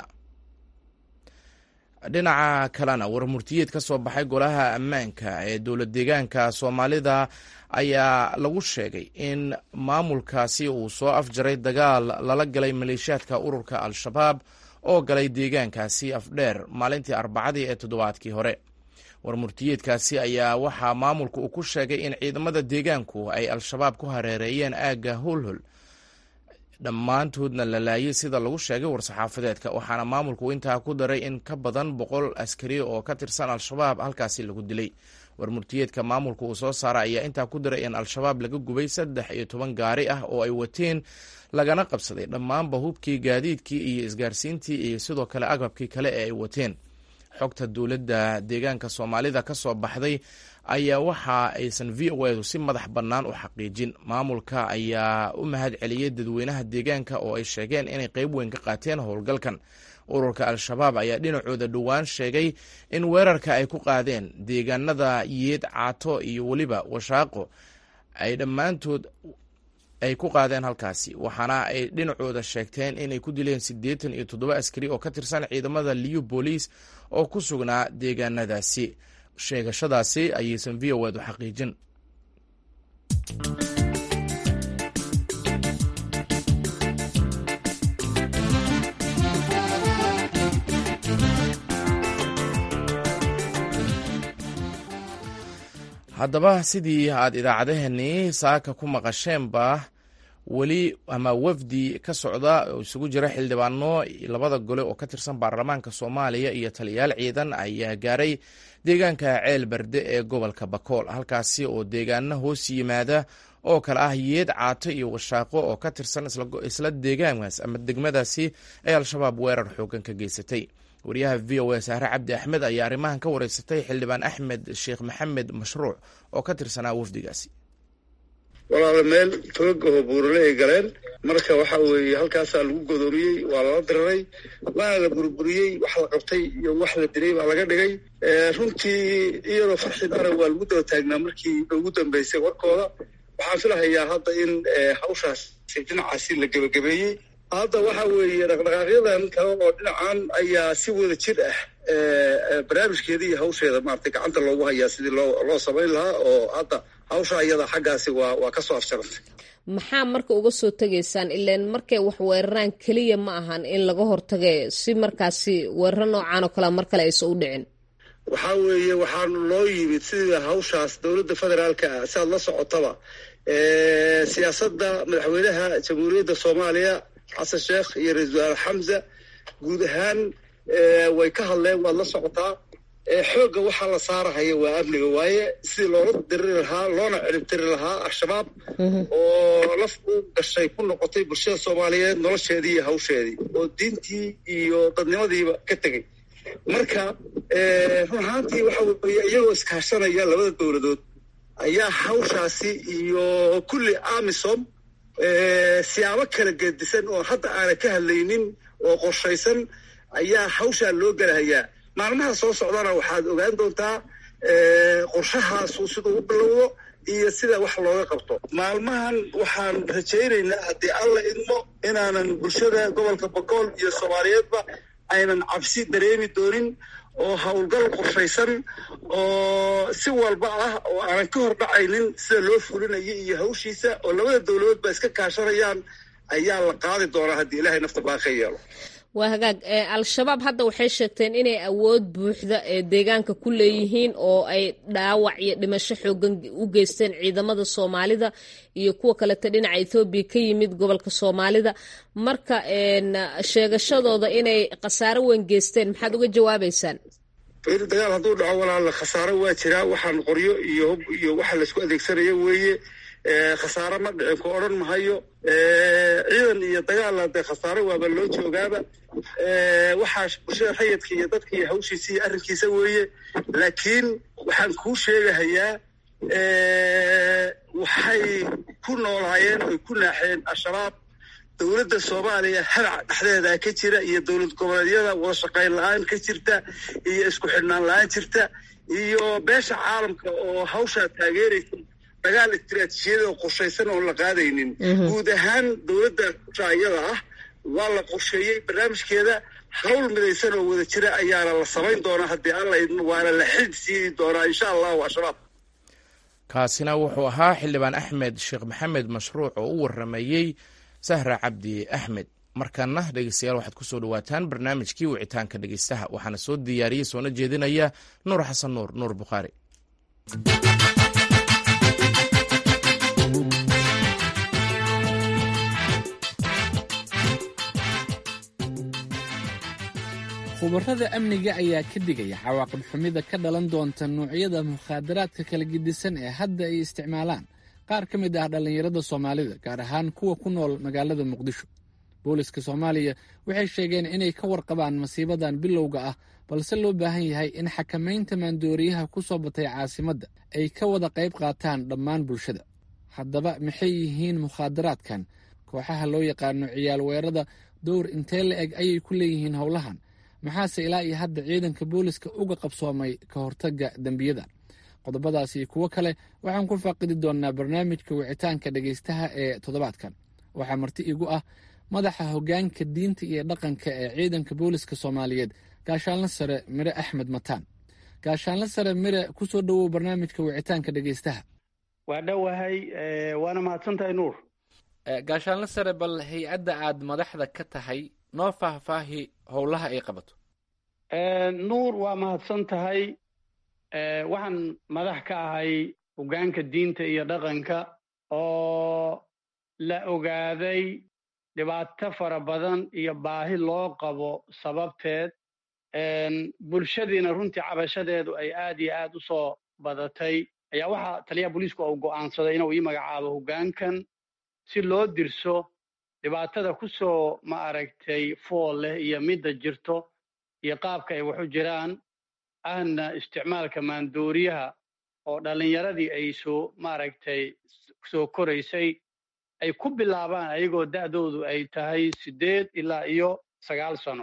dhinaca kalena warmurtiyeed ka soo baxay golaha ammaanka ee dowlad deegaanka soomaalida ayaa lagu sheegay in maamulkaasi uu soo afjaray dagaal lala galay maleeshiyaadka ururka al-shabaab oo galay deegaankaasi afdheer maalintii arbacadii ee toddobaadkii hore warmurtiyeedkaasi ayaa waxaa maamulka uu ku sheegay in ciidamada deegaanku ay al-shabaab ku hareereeyeen aagga holhol dhammaantoodna la laayay sida lagu sheegay war-saxaafadeedka waxaana maamulku intaa ku daray in ka badan boqol askari oo ka tirsan al-shabaab halkaasi lagu dilay warmurtiyeedka maamulka uu soo saara ayaa intaa ku daray in al-shabaab laga gubay saddex iyo toban gaari ah oo ay wateen lagana qabsaday dhammaanba hubkii gaadiidkii iyo isgaarsiintii iyo sidoo kale agabkii kale ee ay wateen xogta dowladda deegaanka soomaalida ka soo baxday ayaa waxa aysan v o edu si madax bannaan u xaqiijin maamulka ayaa u mahad celiyey dadweynaha deegaanka oo ay sheegeen inay qeyb weyn ka qaateen howlgalkan ururka al-shabaab ayaa dhinacooda dhowaan sheegay in weerarka ay ku qaadeen deegaanada yeed caato iyo weliba washaaqo ay dhammaantood ay ku qaadeen halkaasi waxaana ay dhinacooda sheegteen inay ku dileen siddeetan iyo toddoba askari oo ka tirsan ciidamada liyu booliis oo ku sugnaa deegaanadaasi sheegashadaasi ayaysan v o edu xaqiijin haddaba sidii aad idaacadaheenii saaka ku maqasheenba weli ama wafdi ka socda oo isugu jira xildhibaano labada gole oo ka tirsan baarlamaanka soomaaliya iyo taliyaal ciidan ayaa gaaray deegaanka ceel berde ee gobolka bakool halkaasi oo deegaana hoos yimaada oo kale ah yeed caato iyo washaaqo oo ka tirsan isla deegaankaas ama degmadaasi ay al-shabaab weerar xoogan ka geysatay wariyaha v o a sahre cabdi axmed ayaa arrimahan ka wareysatay xildhibaan axmed sheekh maxamed mashruuc oo ka tirsanaa wafdigaasi walaala meel togaga buurale ay galeen marka waxa weeye halkaasaa lagu godoomiyey waa lala diraray waana la burburiyey wax la qabtay iyo wax la dilay baa laga dhigay runtii iyadoo farxid arag waa lagu daba taagnaa markii ugu dambeysay warkooda waxaan filahayaa hadda in hawshaasi dhinacaasi la gebagabeeyey hadda waxa weeye dhaqdhaqaaqyadan kale oo dhinacan ayaa si wada jir ah barnaamijkeeda iyo hawsheeda maaragtay gacanta loogu hayaa sidii loo loo samayn lahaa oo hadda hawsha iyada xaggaasi waa waa ka soo afjarantay maxaa marka uga soo tegaysaan ilaan markay wax weeraraan keliya ma ahan in laga hortage si markaasi weeraro noocaan oo kalea mar kale aysan u dhicin waxaa weeye waxaanu loo yimid sidii hawshaas dowladda federaalka ah si aad la socotaba siyaasadda madaxweynaha jamhuuriyadda soomaaliya xasan sheekh iyo ra-isul wasaare xamza guud ahaan way ka hadleen waad la socotaa xoogga waxaa la saarahaya waa amniga waaye sidii loola diriri lahaa loona ciribtiri lahaa al-shabaab oo laf u gashay ku noqotay bulshada soomaaliyeed nolosheedii iyo hawsheedii oo diintii iyo dadnimadiiba ka tegey marka run ahaantii waxa weeye iyagoo iskaashanaya labada dowladood ayaa hawshaasi iyo kulli amisom siyaabo kala gedisan oo hadda aanan ka hadlaynin oo qorshaysan ayaa hawshaa loo gelahayaa maalmaha soo socdana waxaad ogaan doontaa qorshahaasu siduu u bilowdo iyo sida wax looga qabto maalmahan waxaan rajaynaynaa haddii alla idmo inaanan bulshada gobolka bogool iyo soomaaliyeedba aynan cabsi dareemi doonin oo howlgal qorshaysan oo si walba ah oo aanan ka hor dhacaynin sida loo fulinayo iyo hawshiisa oo labada dowladood ba iska kaashanayaan ayaa la qaadi doonaa haddii ilaahay nafta baaqi yeelo waa hagaag al-shabaab hadda waxay sheegteen inay awood buuxda ee deegaanka ku leeyihiin oo ay dhaawac iyo dhimasho xoogan u geysteen ciidamada soomaalida iyo kuwa kaleta dhinaca ethoobiya ka yimid gobolka soomaalida marka sheegashadooda inay khasaaro weyn geysteen maxaad uga jawaabaysaan dagaal hadduu dhaco walaala khasaaro waa jiraa waxaan qoryo iyo hub iyo waxa laysku adeegsanaya weeye khasaare ma dhicin ku odhan mahayo ciidan iyo dagaalla dee khasaare waaba loo joogaaba waxaa bulshada rayidka iyo dadka iyo hawshiisa iyo arrinkiisa weeye laakiin waxaan kuu sheegahayaa waxay ku noolaayeen oy ku naaxeen al-shabaab dowladda soomaaliya halac dhexdeeda ka jira iyo dowlad goboleedyada wada shaqayn la-aan ka jirta iyo isku xidhnaan la-aan jirta iyo beesha caalamka oo hawshaa taageeraysa dagaal istiraatiijiyada oo qorshaysan oon la qaadaynin guud ahaan dowladda iyada ah waa la qorsheeyey barnaamijkeeda hawl midaysan oo wada jira ayaana la samayn doonaa haddii alla idmo waana la xid siidi doonaa insha allahu al-shabaab kaasina wuxuu ahaa xildhibaan axmed sheekh maxamed mashruuc oo u waramayey sahra cabdi axmed markana dhegeystayaal waxaad kusoo dhawaataan barnaamijkii wicitaanka dhegeystaha waxaana soo diyaariyey soona jeedinaya nuur xasan nuur nuur bukhaari khubarada amniga ayaa ka digaya cawaaqib xumida ka dhalan doonta noocyada mukhaadaraadka kala gedisan ee hadda ay isticmaalaan qaar ka mid ah dhallinyarada soomaalida gaar ahaan kuwa ku nool magaalada muqdisho booliska soomaaliya waxay sheegeen inay ka warqabaan masiibadan bilowga ah balse loo baahan yahay in xakamaynta maandooriyaha ku soo batay caasimadda ay ka wada qayb qaataan dhammaan bulshada haddaba maxay yihiin mukhaadaraadkan kooxaha loo yaqaano ciyaal weerada dowr intee la eg ayay ku leeyihiin howlahan maxaase ilaa iyo hadda ciidanka booliska uga qabsoomay ka hortagga dembiyada qodobadaas iyo kuwo kale waxaan ku faaqidi doonnaa barnaamijka wicitaanka dhegaystaha ee toddobaadkan waxaa marti igu ah madaxa hoggaanka diinta iyo dhaqanka ee ciidanka booliska soomaaliyeed gaashaanle sare mire axmed mataan gaashaanle sare mire ku soo dhowow barnaamijka wicitaanka dhegaystaha waa dhowahay waana mahadsantahay nuur gaashaanle sare bal hay-adda aad madaxda ka tahay noo faahfaahi howlaha ay qabato nuur waa mahadsan tahay waxaan madax ka ahay hoggaanka diinta iyo dhaqanka oo la ogaaday dhibaato fara badan iyo baahi loo qabo sababteed bulshadiina runtii cabashadeedu ay aad iyo aad u soo badatay ayaa waxaa taliyaha booliisku uu go'aansaday inuu ii magacaabo hoggaankan si loo dirso dhibaatada ku soo ma aragtay fool leh iyo midda jirto iyo qaabka ay waxu jiraan ahna isticmaalka maandooriyaha oo dhallinyaradii ay soo maaragtay soo koraysay ay ku bilaabaan ayagoo da'doodu ay tahay siddeed ilaa iyo sagaal sano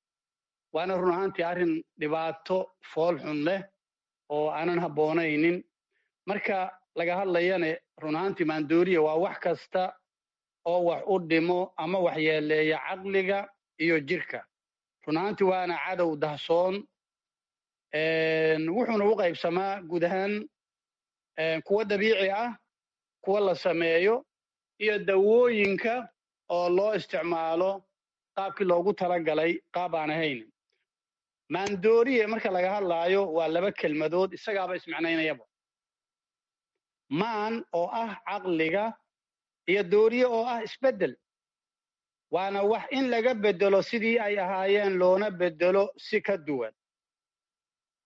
waana run ahaantii arrin dhibaato fool xun leh oo aanan habboonaynin marka laga hadlayane run ahaantii maandooriya waa wax kasta oo wax u dhimo ama waxyeeleeya caqliga iyo jirka run ahaantii waana cadow dahsoon wuxuuna u qaybsamaa guud ahaan kuwa dabiici ah kuwa la sameeyo iyo dawooyinka oo loo isticmaalo qaabkii loogu talagalay qaab aan ahayn maandooriye marka laga hadlaayo waa laba kelmadood isagaaba ismicnaynayaba maan oo ah caqliga iyo dooriye oo ah isbeddel waana wax in laga beddelo sidii ay ahaayeen loona beddelo si ka duwan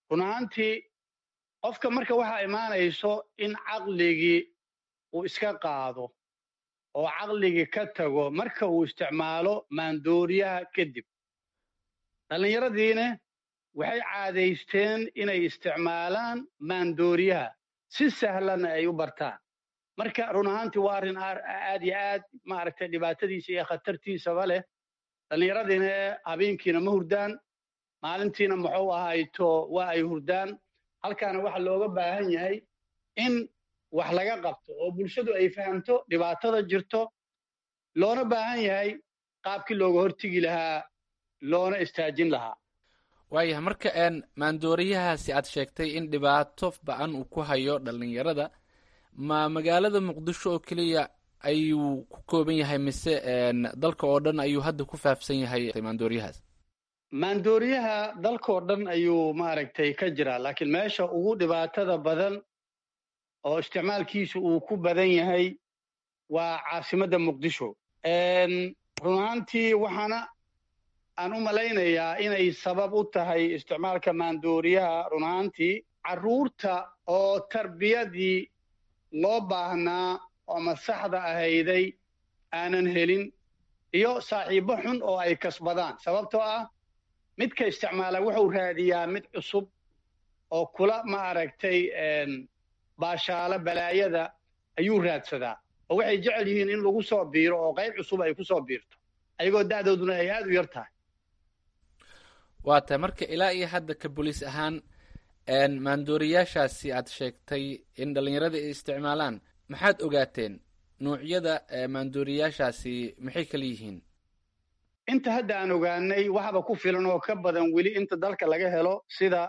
run ahaantii qofka marka waxaa imaanayso in caqligii uu iska qaado oo caqligii ka tago marka uu isticmaalo maandooriyaha kadib dhallinyaradiina waxay caadaysteen inay isticmaalaan maandooriyaha si sahlanna ay u bartaan marka run ahaantii waa arrin aad iyo aad maaragtay dhibaatadiisa iyo khatartiisaba leh dhallinyaradiina habeenkiina ma hurdaan maalintiina muxuu ahayto waa ay hurdaan halkaana waxa looga baahan yahay in wax laga qabto oo bulshadu ay fahamto dhibaatada jirto loona baahan yahay qaabkii looga hortegi lahaa loona istaajin lahaa waayahay marka een maandooriyahaasi aad sheegtay in dhibaato ba-an uu ku hayo dhallinyarada ma magaalada muqdisho oo keliya ayuu ku kooban yahay mise dalka oo dhan ayuu hadda ku faafsan yahay maandooriyahaas maandooriyaha dalkao dhan ayuu maaragtay ka jiraa laakiin meesha ugu dhibaatada badan oo isticmaalkiisu uu ku badan yahay waa caasimadda muqdisho run ahaantii waxaana aan u malaynayaa inay sabab u tahay isticmaalka maandooriyaha run ahaantii carruurta oo tarbiyadii loo baahnaa oo masaxda ahayday aanan helin iyo saaxiibbo xun oo ay kasbadaan sababtoo ah midka isticmaala wuxuu raadiyaa mid cusub oo kula ma aragtay baashaalo balaayada ayuu raadsadaa oo waxay jecel yihiin in lagu soo biiro oo qayb cusub ay ku soo biirto ayagoo da'dooduna ay aad u yar tahay waa tahay marka ilaa iyo hadda ka boliis ahaan maandooriyaashaasi aad sheegtay in dhallinyarada ay isticmaalaan maxaad ogaateen nuucyada maandooriyaashaasi maxay kala yihiin inta hadda aan ogaanay waxba ku filan oo ka badan weli inta dalka laga helo sida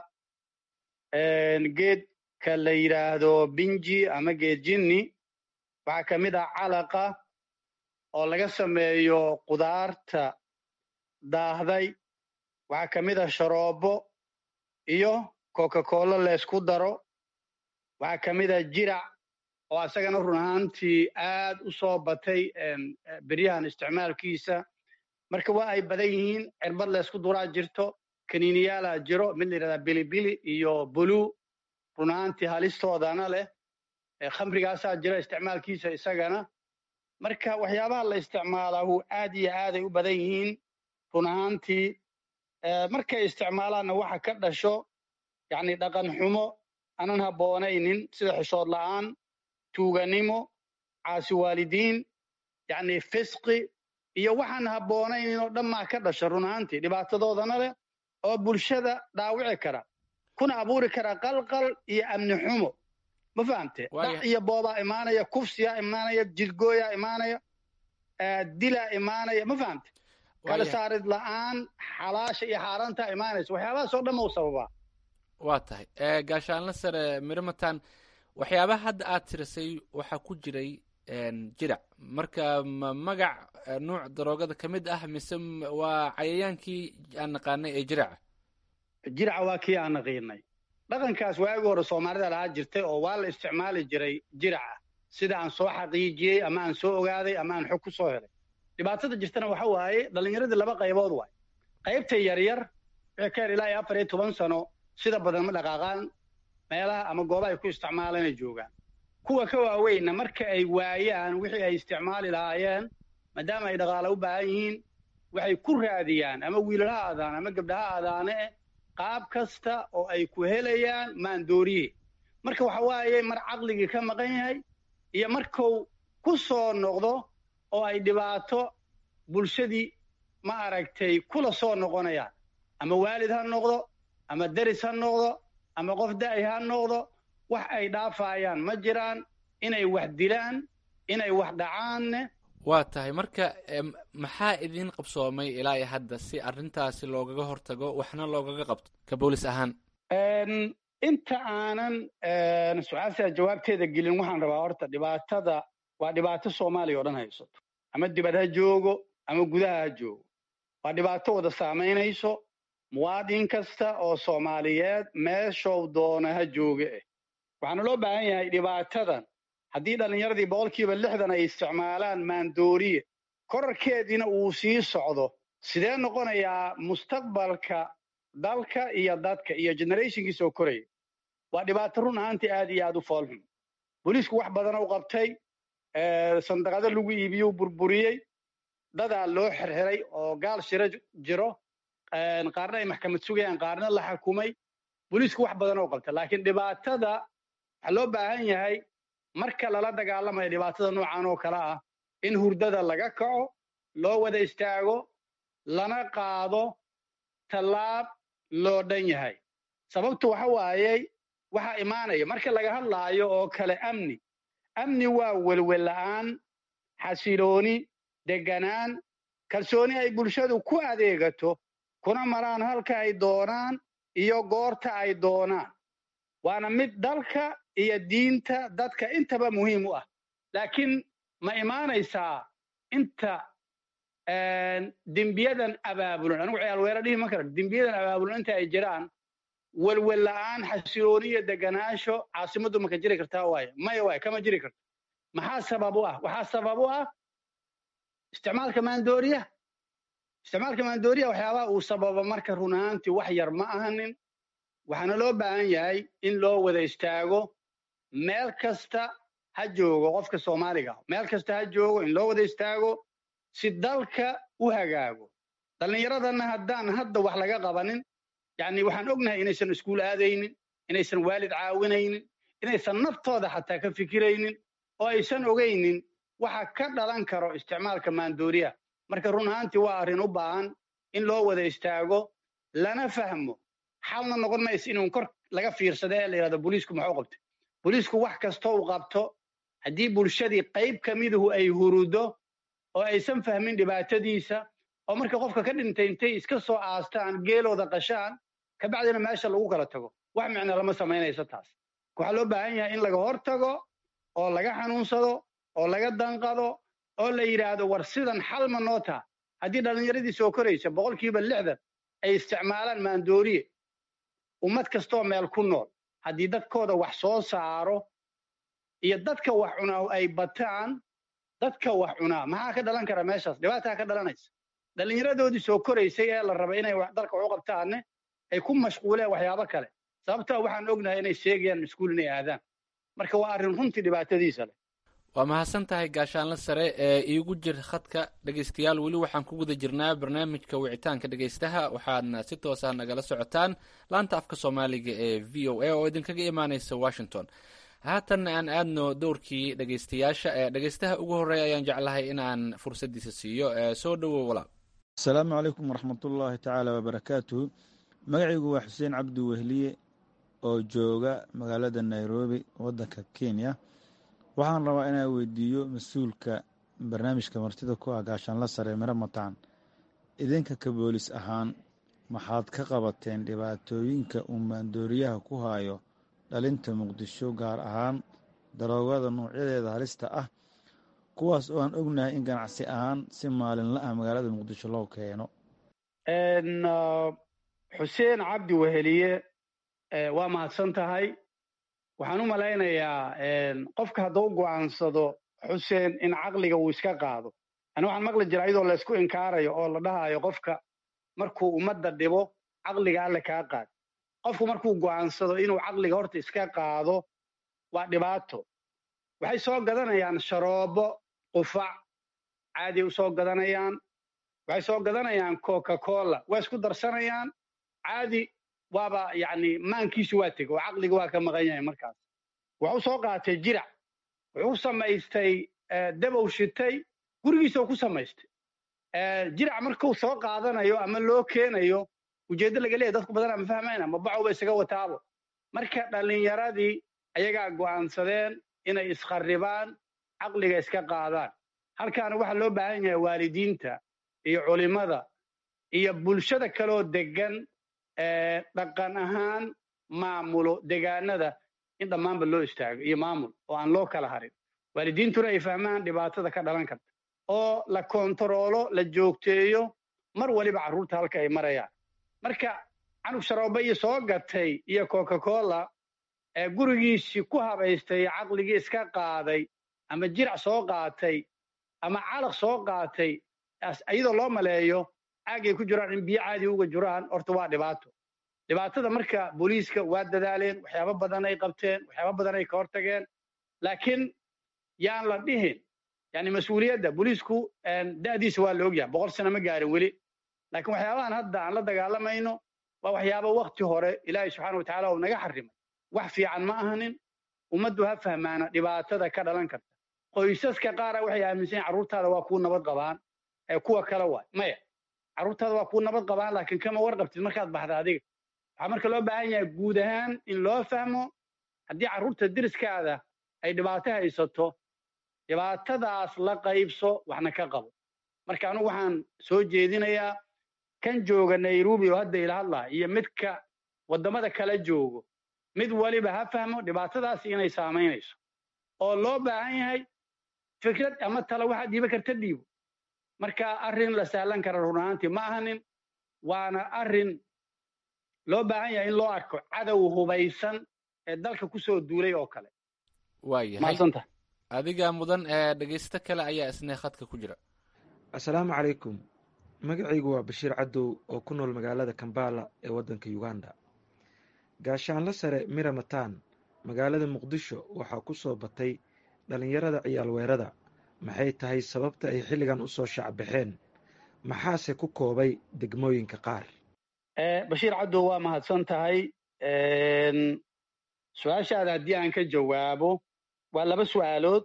geedka la yidhaahdo binji ama geed jinni waxaa ka mid ah calaqa oo laga sameeyo qudaarta daahday waxaa ka mid ah sharoobo iyo coca-cola laysku daro waxaa ka mid ah jirac oo asagana run ahaantii aad u soo batay beryahan isticmaalkiisa marka waa ay badan yihiin cirbad laysku duraa jirto kaniiniyaalaa jiro mid la yidhahdaa bilibili iyo bulu run ahaantii halistoodana leh khamrigaasaa jira isticmaalkiisa isagana marka waxyaabaha la isticmaalaahu aad iyo aaday u badan yihiin run ahaantii markay isticmaalaanna waxa ka dhasho yacni dhaqan xumo aanan habboonaynin sida xishood la'aan tuuganimo caasi waalidiin yacni fisqi iyo waxaan habboonaynin oo dhammaa ka dhasha run ahaantii dhibaatadoodana leh oo bulshada dhaawici kara kuna abuuri kara qalqal iyo amni xumo ma fahamte dhac iyo boobaa imaanaya kufsiyaa imaanaya jidgooyaa imaanaya dilaa imaanaya ma fahamte kala saarid la'aan xalaasha iyo xaaraantaa imaanaysa waxyaabahaas oo dhan mau sababaa waa tahay gaashaanla sare miramatan waxyaabaha hadda aad tirisay waxaa ku jiray jirac marka ma magac nuuc daroogada ka mid ah mise waa cayayaankii aan naqaanay ee jiraca jiraca waa kii aan naqiinay dhaqankaas waagi hore soomaalida lahaa jirtay oo waa la isticmaali jiray jiraca sida aan soo xaqiijiyey ama aan soo ogaaday ama aan xog ku soo helay dhibaatada jirtana waxa waaye dhallinyaradii laba qaybood waay qaybta yaryar wixii ka yar ilaa iyo afar iyo toban sano sida badan ma dhaqaaqaan meelaha ama goobaha ay ku isticmaalanay joogaan kuwa ka waaweynna marka ay waayaan wixii ay isticmaali lahaayeen maadaama ay dhaqaale u baahan yihiin waxay ku raadiyaan ama wiilal ha aadaan ama gabdha ha aadaane eh qaab kasta oo ay ku helayaan maandooriye marka waxa waaye mar caqligii ka maqan yahay iyo markuu ku soo noqdo oo ay dhibaato bulshadii ma aragtay kula soo noqonayaan ama waalid ha noqdo ama deris ha noqdo ama qof da'y ha noqdo wax ay dhaafayaan ma jiraan inay wax dilaan inay wax dhacaanne waa tahay marka maxaa idiin qabsoomay ilaa iyo hadda si arrintaasi loogaga hortago waxna loogaga qabto ka boolis ahaan inta aanan su-aashaa jawaabteeda gelin waxaan rabaa horta dhibaatada waa dhibaato soomaaliya oo dhan haysato ama dibad ha joogo ama gudaha ha joogo waa dhibaato wada saamaynayso muwaadin kasta oo soomaaliyeed meeshow doona ha jooge eh waxaana loo baahan yahay dhibaatadan haddii dhallinyaradii boqolkiiba lixdan ay isticmaalaan maandooriye korarkeediina uu sii socdo sidee noqonayaa mustaqbalka dalka iyo dadka iyo generationkii soo koraya waa dhibaato run ahaantii aad iyo aad u foolxun booliisku wax badana u qabtay sandaqado lagu iibiyuu burburiyey dadaa loo xirxiray oo gaal shiro jiro qaarna ay maxkamad sugayaan qaarna la xukumay booliisku wax badana u qabtay laakiin dhibaatada waxaa loo baahan yahay marka lala dagaalamayo dhibaatada noocan oo kale ah in hurdada laga kaco loo wada istaago lana qaado tallaab loo dhan yahay sababtu waxa waayey waxaa imaanaya marka laga hadlaayo oo kale amni amni waa welwel la'aan xasilooni deganaan kalsooni ay bulshadu ku adeegato kuna maraan halka ay doonaan iyo goorta ay doonaan waana mid dalka iyo diinta dadka intaba muhiim u ah laakiin ma imaanaysaa inta dembiyadan abaabulan anigu ciyaalweera dhihi ma kara dembiyadan abaabulan inta ay jiraan welwel la'aan xasilooni iyo deganaansho caasimaddu maka jiri kartaa waaye maya waaye kama jiri karto maxaa sabab u ah waxaa sabab u ah isticmaalka maandooriyaha isticmaalka maandooriyaha waxyaabaha uu sababa marka run ahaantii wax yar ma ahanin waxaana loo baahan yahay in loo wada istaago meel kasta ha joogo qofka soomaaliga meel kasta ha joogo in loo wada istaago si dalka u hagaago dhallinyaradana haddaan hadda wax laga qabanin yacni waxaan ognahay inaysan iskuul aadaynin inaysan waalid caawinaynin inaysan naftooda xataa ka fikiraynin oo aysan ogaynin waxa ka dhalan karo isticmaalka maandooriyaha marka run ahaantii waa arrin u baahan in loo wada istaago lana fahmo xalna noqon maysa inuu kor laga fiirsada ee la yidhahdo booliisku muxuu qabtay booliisku wax kastoo uu qabto haddii bulshadii qayb ka miduhu ay hurudo oo aysan fahmin dhibaatadiisa oo marka qofka ka dhintay intay iska soo aastaan geelooda qashaan kabacdina meesha lagu kala tago wax micno lama samaynayso taas waxaa loo baahan yahay in laga hor tago oo laga xanuunsado oo laga danqado oo la yidhaahdo war sidan xal ma noo taha haddii dhallinyaradii soo koraysa boqolkiiba lixdan ay isticmaalaan maandooriye ummad kastoo meel ku nool haddii dadkooda wax soo saaro iyo dadka wax cunaa ay bataan dadka wax cunaa maxaa ka dhalan kara meeshaas dhibaataa ka dhalanaysa dhallinyaradoodii soo koraysay ee la raba inay dalka wax u qabtaanne ay ku mashquuleen waxyaabo kale sababtaa waxaan ognahay inay sheegayaan iskuul inay aadaan marka waa arrin runtii dhibaatadiisa leh waa mahadsan tahay gaashaanle sare ee iigu jir khadka dhegaystayaal weli waxaan ku guda jirnaa barnaamijka wicitaanka dhegaystaha waxaadna si toosa nagala socotaan laanta afka soomaaliga ee v o a oo idinkaga imaaneysa washington haatanna aan aadno dowrkii dhegaystayaasha ee dhegaystaha ugu horreeya ayaan jeclahay inaan fursaddiisa siiyo soo dhowow walaal asalaamu calaykum waraxmatullaahi tacaala wabarakaatuhu magacaygu waa xuseen cabdi wehliye oo jooga magaalada nairobi waddanka kenya waxaan rabaa inaan weydiiyo mas-uulka barnaamijka martida ku ah gaashaanla sare miro mataan idinka ka boolis ahaan maxaad ka qabateen dhibaatooyinka uu maandooriyaha ku haayo dhalinta muqdisho gaar ahaan daroogada nuucyadeeda halista ah kuwaas oo aan ognahay in ganacsi ahaan si maalinla ah magaalada muqdisho loo keeno xuseen cabdi weheliye waa mahadsan tahay waxaan u malaynayaa qofka hadduu u go'aansado xuseen in caqliga uu iska qaado ani waxaan maqli jira iyadoo laysku inkaarayo oo la dhahayo qofka markuu ummadda dhibo caqliga alle kaa qaad qofku markuu go'aansado inuu caqliga horta iska qaado waa dhibaato waxay soo gadanayaan sharoobo qufac caadiay u soo gadanayaan waxay soo gadanayaan coca cola waa isku darsanayaan caadi waaba yacni maankiisu waa tegey oo caqliga waa ka maqan yahay markaas wuxuu soo qaatay jirac wuxuu samaystay dabow shitay gurigiisa ku samaystay jirac markuu soo qaadanayo ama loo keenayo ujeeddo laga leeyahy dadku badanaa ma fahmayna ma bacowba isaga wataabo marka dhallinyaradii ayagaa go'aansadeen inay iskharribaan caqliga iska qaadaan halkaana waxaa loo baahan yahay waalidiinta iyo culimmada iyo bulshada kaloo deggan dhaqan ahaan maamulo degaanada in dhammaanba loo istaago iyo maamul oo aan loo kala harin waalidiintuna ay fahmaan dhibaatada ka dhalan karta oo la kontaroolo la joogteeyo mar waliba carruurta halka ay marayaan marka canug sharooba iyo soo gatay iyo coca cola ee gurigiisii ku habaystay caqligii iska qaaday ama jirac soo qaatay ama calaq soo qaatay iyadoo loo maleeyo caagay ku jiraan in biyo caadi uga jiraan horta waa dhibaato dhibaatada marka booliiska waa dadaaleen waxyaabo badan ay qabteen waxyaabo badan ay ka hortageen laakiin yaan la dhihin yani mas-uuliyadda booliisku da'diisa waa la ogyahay boqol sano ma gaarin weli laakiin waxyaabahan hadda aan la dagaalamayno waa waxyaabo wakti hore ilaahay subxaana wa tacaala uu naga xarimay wax fiican ma ahanin ummaddu ha fahmaana dhibaatada ka dhalan karta qoysaska qaara waxay aaminsan yihin carruurtaada waa kuu nabad qabaan ee kuwa kale waay maya carruurtaada waa kuu nabad qabaan laakiin kama warqabtid markaad baxda adiga waxaa marka loo baahan yahay guud ahaan in loo fahmo haddii carruurta deriskaada ay dhibaato haysato dhibaatadaas la qaybso waxna ka qabo marka anugu waxaan soo jeedinayaa kan jooga nairobi oo hadda ila hadlaa iyo midka waddamada kala joogo mid waliba ha fahmo dhibaatadaas inay saamaynayso oo loo baahan yahay fikrad ama tala waxaad dhiiba karta dhiibo marka arrin la sahlan kara run ahaantii ma ahanin waana arrin loo baahan yahay in loo arko cadow hubaysan ee dalka kusoo duulay oo kale waayahay mahadsanta adiga mudan ee dhegaysto kale ayaa isna khadka ku jira assalaamu calaykum magacaygu waa bashiir cadow oo ku nool magaalada kambala ee waddanka uganda gaashaanla sare mira matan magaalada muqdisho waxaa ku soo batay dhallinyarada ciyaal weerada maxay tahay sababta ay xilligan usoo shacbaxeen maxaase ku koobay degmooyinka qaar bashiir cadow waa mahadsan tahay su-aashaada haddii aan ka jawaabo waa laba su'aalood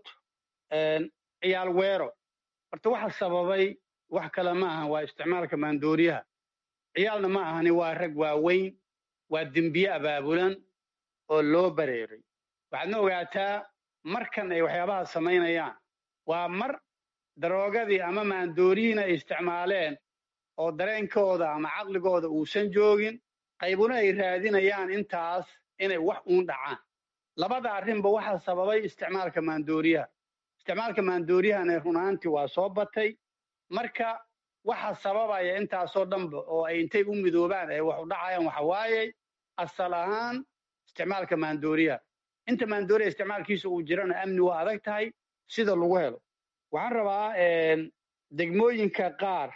ciyaal weero horta waxa sababay wax kale ma ahan waa isticmaalka maandooriyaha ciyaalna ma ahani waa rag waaweyn waa dembiye abaabulan oo loo bareeray waxaadna ogaataa markan ay waxyaabaha samaynayaan waa mar daroogadii ama maandooriyihiina ay isticmaaleen oo dareenkooda ama caqligooda uusan joogin qaybuna ay raadinayaan intaas inay wax uun dhacaan labada arrinba waxaa sababay isticmaalka maandooriyaha isticmaalka maandooriyahana runaantii waa soo batay marka waxa sababaya intaasoo dhanba oo ay intay u midoobaan ay wax u dhacayaan waxa waaye asal ahaan isticmaalka maandooriyaha inta maandooriya isticmaalkiisa uu jirana amni waa adag tahay sida lagu helo waxaan rabaa degmooyinka qaar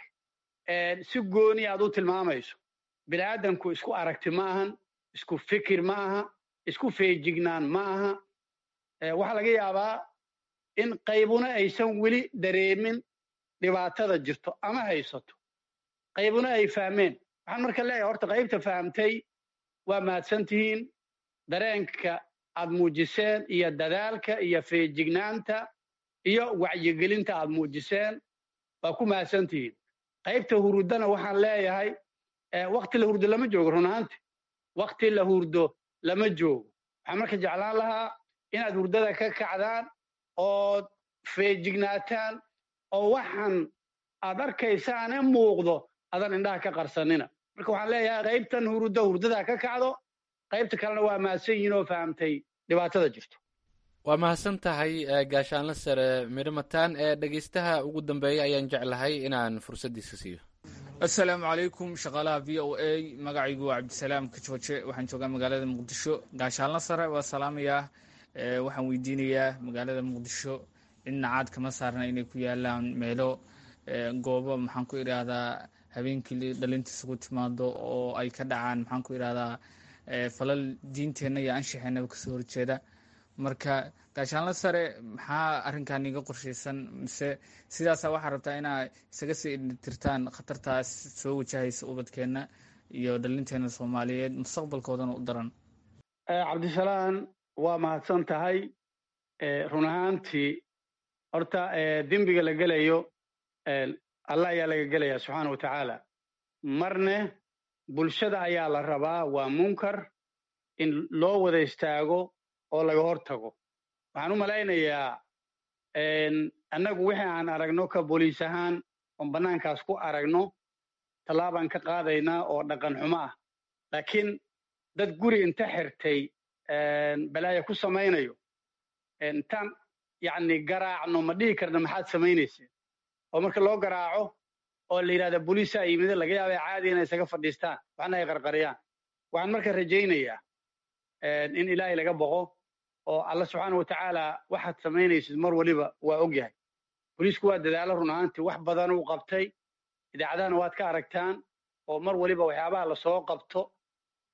si gooni aad u tilmaamayso bini'aadanku isku aragti ma ahan isku fikir ma aha isku feejignaan ma aha waxaa laga yaabaa in qaybuna aysan weli dareemin dhibaatada jirto ama haysato qaybuna ay fahmeen waxaan marka leeyahay horta qaybta fahamtay waa mahadsan tihiin dareenka aad muujiseen iyo dadaalka iyo feejignaanta iyo wacyigelinta aad muujiseen waa ku mahadsan tihiin qaybta hurdana waxaan leeyahay wakti la hurdo lama joogo run ahaanti wakti la hurdo lama joogo waxaan marka jeclaan lahaa inaad hurdada ka kacdaan ood feejignaataan oo waxaan aad arkaysaane muuqdo adan indhaha ka qarsanina marka waxaan leeyahay qaybtan hurdo hurdada ka kacdo qaybta kalena waa mahadsan yihiin oo fahamtay dhibaatada jirto waa mahadsan tahay gaashaanla sare midhamataan ee dhegaystaha ugu dambeeya ayaan jeclahay inaan fursaddiisa siiyo assalaamu calaykum shaqaalaha v o a magacaygu waa cabdisalaam kajooje waxaan joogaa magaalada muqdisho gaashaanla sare waa salaamayaa waxaan weydiinayaa magaalada muqdisho cidna caad kama saarna inay ku yaalaan meelo goobo maxaan ku idhaahdaa habeenkii dhalintiisa ku timaado oo ay ka dhacaan maxaan ku idhahdaa falal diinteenna iyo anshaxeenaba kasoo horjeeda marka gaashaanla sare maxaa arrinkan iga qorshaysan mise sidaasa waxaa rabtaa inaa isaga sii tirtaan khatartaas soo wajahaysa ubadkeenna iyo dhalinteena soomaaliyeed mustaqbalkoodana u daran cabdisalaan waa mahadsan tahay run ahaantii horta dembiga la gelayo allah ayaa laga gelaya subxaana wa tacaala marne bulshada ayaa la rabaa waa munkar in loo wada istaago oo laga hor tago waxaan u malaynayaa annagu wixii aan aragno ka booliis ahaan oon bannaankaas ku aragno tallaabaan ka qaadaynaa oo dhaqan xumo ah laakiin dad guri inta xirtay balaaya ku samaynayo intaan yacni garaacno ma dhihi karna maxaad samaynayseen oo marka loo garaaco oo la yidhahda booliisaa yimid laga yaaba caadi inay isaga fadhiistaan waxna ay qarqariyaan waxaan marka rajaynayaa in ilaahay laga boqo oo alla subxaana wa tacaala waxaad samaynaysid mar waliba waa og yahay booliisku waa dadaalo run ahaantii wax badan uu qabtay idaacadahana waad ka aragtaan oo mar waliba waxyaabaha lasoo qabto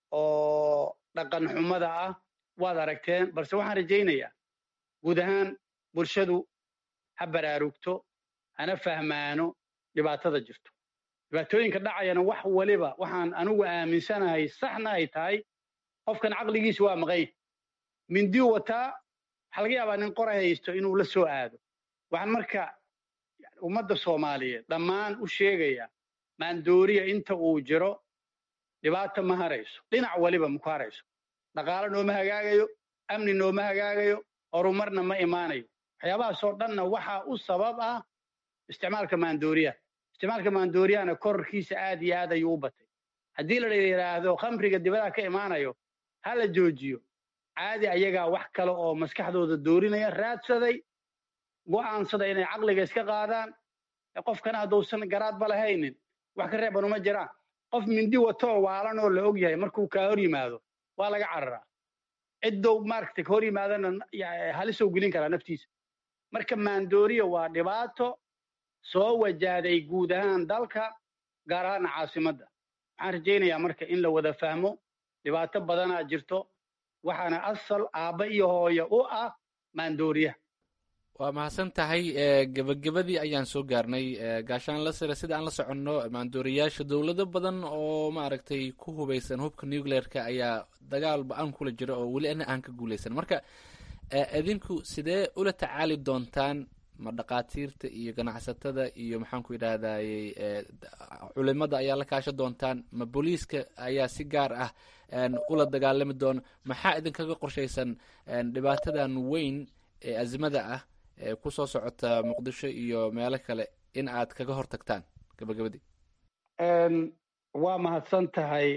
oo dhaqan xumada ah waad aragteen balse waxaan rajaynayaa guud ahaan bulshadu ha baraarugto hana fahmaano dhibaatada jirto dhibaatooyinka dhacayana wax waliba waxaan anigu aaminsanahay saxna ay tahay qofkan caqligiisa waa maqay mindiu wataa waxaa laga yaabaa nin qoray haysto inuu la soo aado waxaan marka ummadda soomaaliyeed dhammaan u sheegayaa maandooriya inta uu jiro dhibaata ma harayso dhinac waliba maku harayso dhaqaalo nooma hagaagayo amni nooma hagaagayo horumarna ma imaanayo waxyaabahaasoo dhanna waxaa u sabab ah isticmaalka maandooriyaha isticmaalka maandooriyahana korarkiisa aad iyo aad ayuu u batay haddii la yidhaahdo khamriga dibadaha ka imaanayo ha la joojiyo caadi ayagaa wax kale oo maskaxdooda doorinaya raadsaday go'aansada inay caqliga iska qaadaan qofkana hadduusan garaadba lahaynin wax ka reeban uma jiraan qof mindi watoo waalan oo la og yahay markuu kaa hor yimaado waa laga cararaa ciddow maaragtay ka hor yimaadana halisow gelin karaa naftiisa marka maandooriya waa dhibaato soo wajahday guud ahaan dalka gaar ahaana caasimadda waxaan rajaynayaa marka in la wada fahmo dhibaato badanaa jirto waxaana asal aabba iyo hooyo u ah maandooriyaha waa mahadsan tahay gebagabadii ayaan soo gaarnay gaashaan la sare sida aan la soconno maandooriyaasha dowlado badan oo maaragtay ku hubeysan hubka nucleerka ayaa dagaal ba-aan kula jira oo weli ana aan ka guuleysan marka idinku sidee ula tacaali doontaan ma dhaqaatiirta iyo ganacsatada iyo maxaan ku yidhahdayy culimada ayaa la kaasha doontaan ma booliiska ayaa si gaar ah ula dagaalami doona maxaa idinkaga qorshaysan dhibaatadan weyn ee azimada ah ee kusoo socota muqdisho iyo meelo kale in aad kaga hor tagtaan gabagabadii waa mahadsan tahay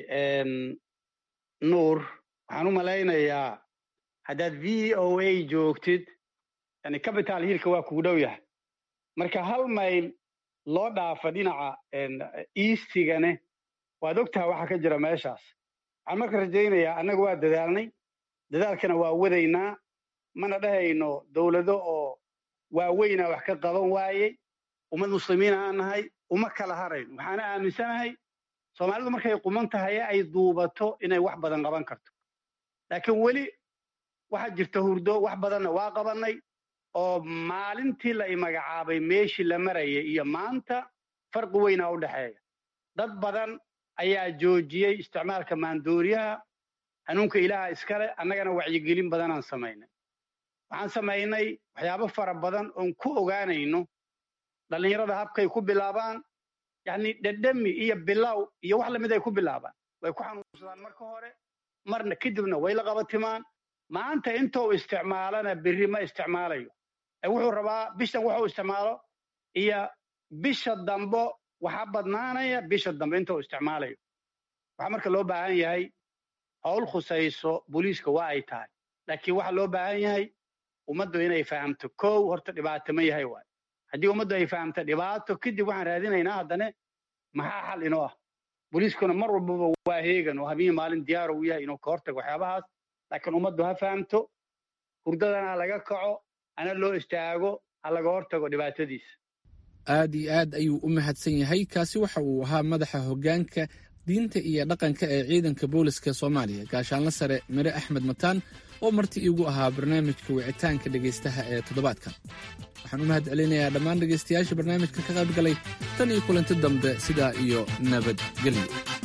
nuur waxaan u malaynayaa haddaad v o a joogtid yani capital hillka waa kugu dhow yahay marka hal mayl loo dhaafa dhinaca eastigane waad ogtaha waxa ka jira meeshaas waxaan marka rajaynayaa annaga waa dadaalnay dadaalkana waa wadaynaa mana dhahayno dowlado oo waaweynaa wax ka qaban waayey ummad muslimiin aan nahay uma kala harayno waxaana aaminsanahay soomaalidu markay quman tahay ay duubato inay wax badan qaban karto laakiin weli waxaa jirta hurdo wax badanna waa qabannay oo maalintii la imagacaabay meeshii la marayay iyo maanta farqi weynaa u dhexeeya dad badan ayaa joojiyey isticmaalka maandooriyaha hanuunka ilaaha iskale annagana wacyigelin badanaan samaynay waxaan samaynay waxyaabo fara badan oon ku ogaanayno dhallinyarada habkay ku bilaabaan yacni dhedhemi iyo bilow iyo wax lamid ay ku bilaabaan way ku xanuunsadaan marka hore marna kadibna way la qabatimaan maanta intuu isticmaalana berri ma isticmaalayo wuxuu rabaa bishan wuxuu isticmaalo iyo bisha dambo waxaa badnaanaya bisha dambe intuu isticmaalayo waxaa marka loo baahan yahay howl khusayso booliiska waa ay tahay laakiin waxaa loo baahan yahay ummaddu inay fahamto kow horta dhibaato ma yahay waay haddii ummaddu ay fahamto dhibaato kadib waxaan raadinaynaa haddane maxaa xal inoo ah booliiskuna mar walbaba waa heegan oo habeen maalin diyaar uu yahay inuu ka hortago waxyaabahaas laakiin ummaddu ha fahamto hurdadana laga kaco ana loo istaago ha laga hortago dhibaatadiisa aad iyo aad ayuu u mahadsan yahay kaasi waxa uu ahaa madaxa hoggaanka diinta iyo dhaqanka ee ciidanka booliska soomaaliya gaashaanla sare mire axmed mataan oo marti iigu ahaa barnaamijka wicitaanka dhegaystaha ee toddobaadkan waxaan u mahad celinayaa dhammaan dhegaystayaasha barnaamijka ka qayb galay tan iyo kulanti dambe sidaa iyo nabadgelyo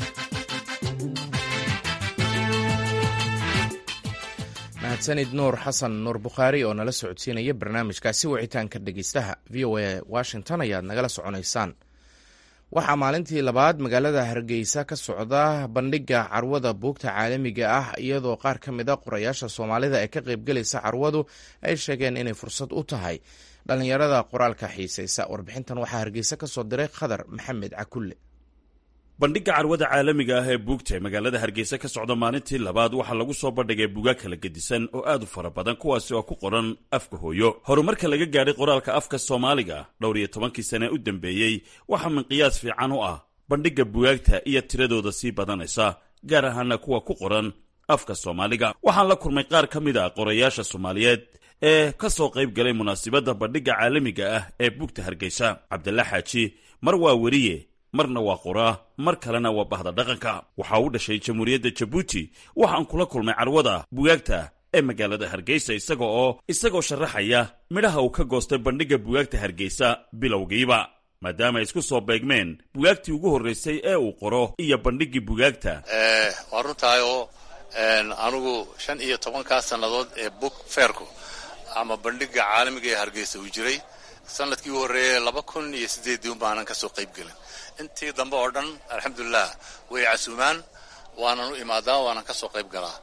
mahadsanid nuur xasan nuur bukhaari oo nala socodsiinaya barnaamijkaasi wicitaanka dhegeystaha v o a washington ayaad nagala soconaysaan waxaa maalintii labaad magaalada hargeysa ka socda bandhiga carwada buugta caalamiga ah iyadoo qaar ka mid a qorayaasha soomaalida ee ka qaybgelaysa carwadu ay sheegeen inay fursad u tahay dhallinyarada qoraalka xiisaysa warbixintan waxaa hargeysa ka soo diray khadar maxamed cakulle bandhigga carwada caalamiga ah ee buugta ee magaalada hargeysa ka socda maalintii labaad waxaa lagu soo bandhigay buugaag kala gedisan oo aad u fara badan kuwaasi oo ku qoran afka hooyo horumarka laga gaadhay qoraalka afka soomaaliga dhowr iyo tobankii sane u dambeeyey waxaa minqiyaas fiican u ah bandhigga bugaagta iyo tiradooda sii badanaysa gaar ahaana kuwa ku qoran afka soomaaliga waxaan la kulmay qaar ka mid a qorayaasha soomaaliyeed ee ka soo qayb galay munaasibadda bandhigga caalamiga ah ee buugta hargeysa cabdalla xaaji mar waa weriye marna waa qoraa mar kalena waa bahda dhaqanka waxa uu dhashay jamhuuriyadda jabuuti waxaan kula kulmay carwada bugaagta ee magaalada hargeysa isaga oo isagoo sharaxaya midhaha uu ka goostay bandhigga bugaagta hargeysa bilowgiiba maadaama ay isku soo beegmeen bugaagtii ugu horraysay ee uu qoro iyo bandhiggii bugaagta waa runtahay oo anigu shan iyo tobankaa sannadood ee book fairku ama bandhigga caalamiga ee hargeysa uu jiray sanadkii u horreeyey laba kun iyo siddeeddii un baanan ka soo qayb gelin intii dambe oo dhan alxamdulilah way casuumaan waanan u imaadaa waanan ka soo qayb galaa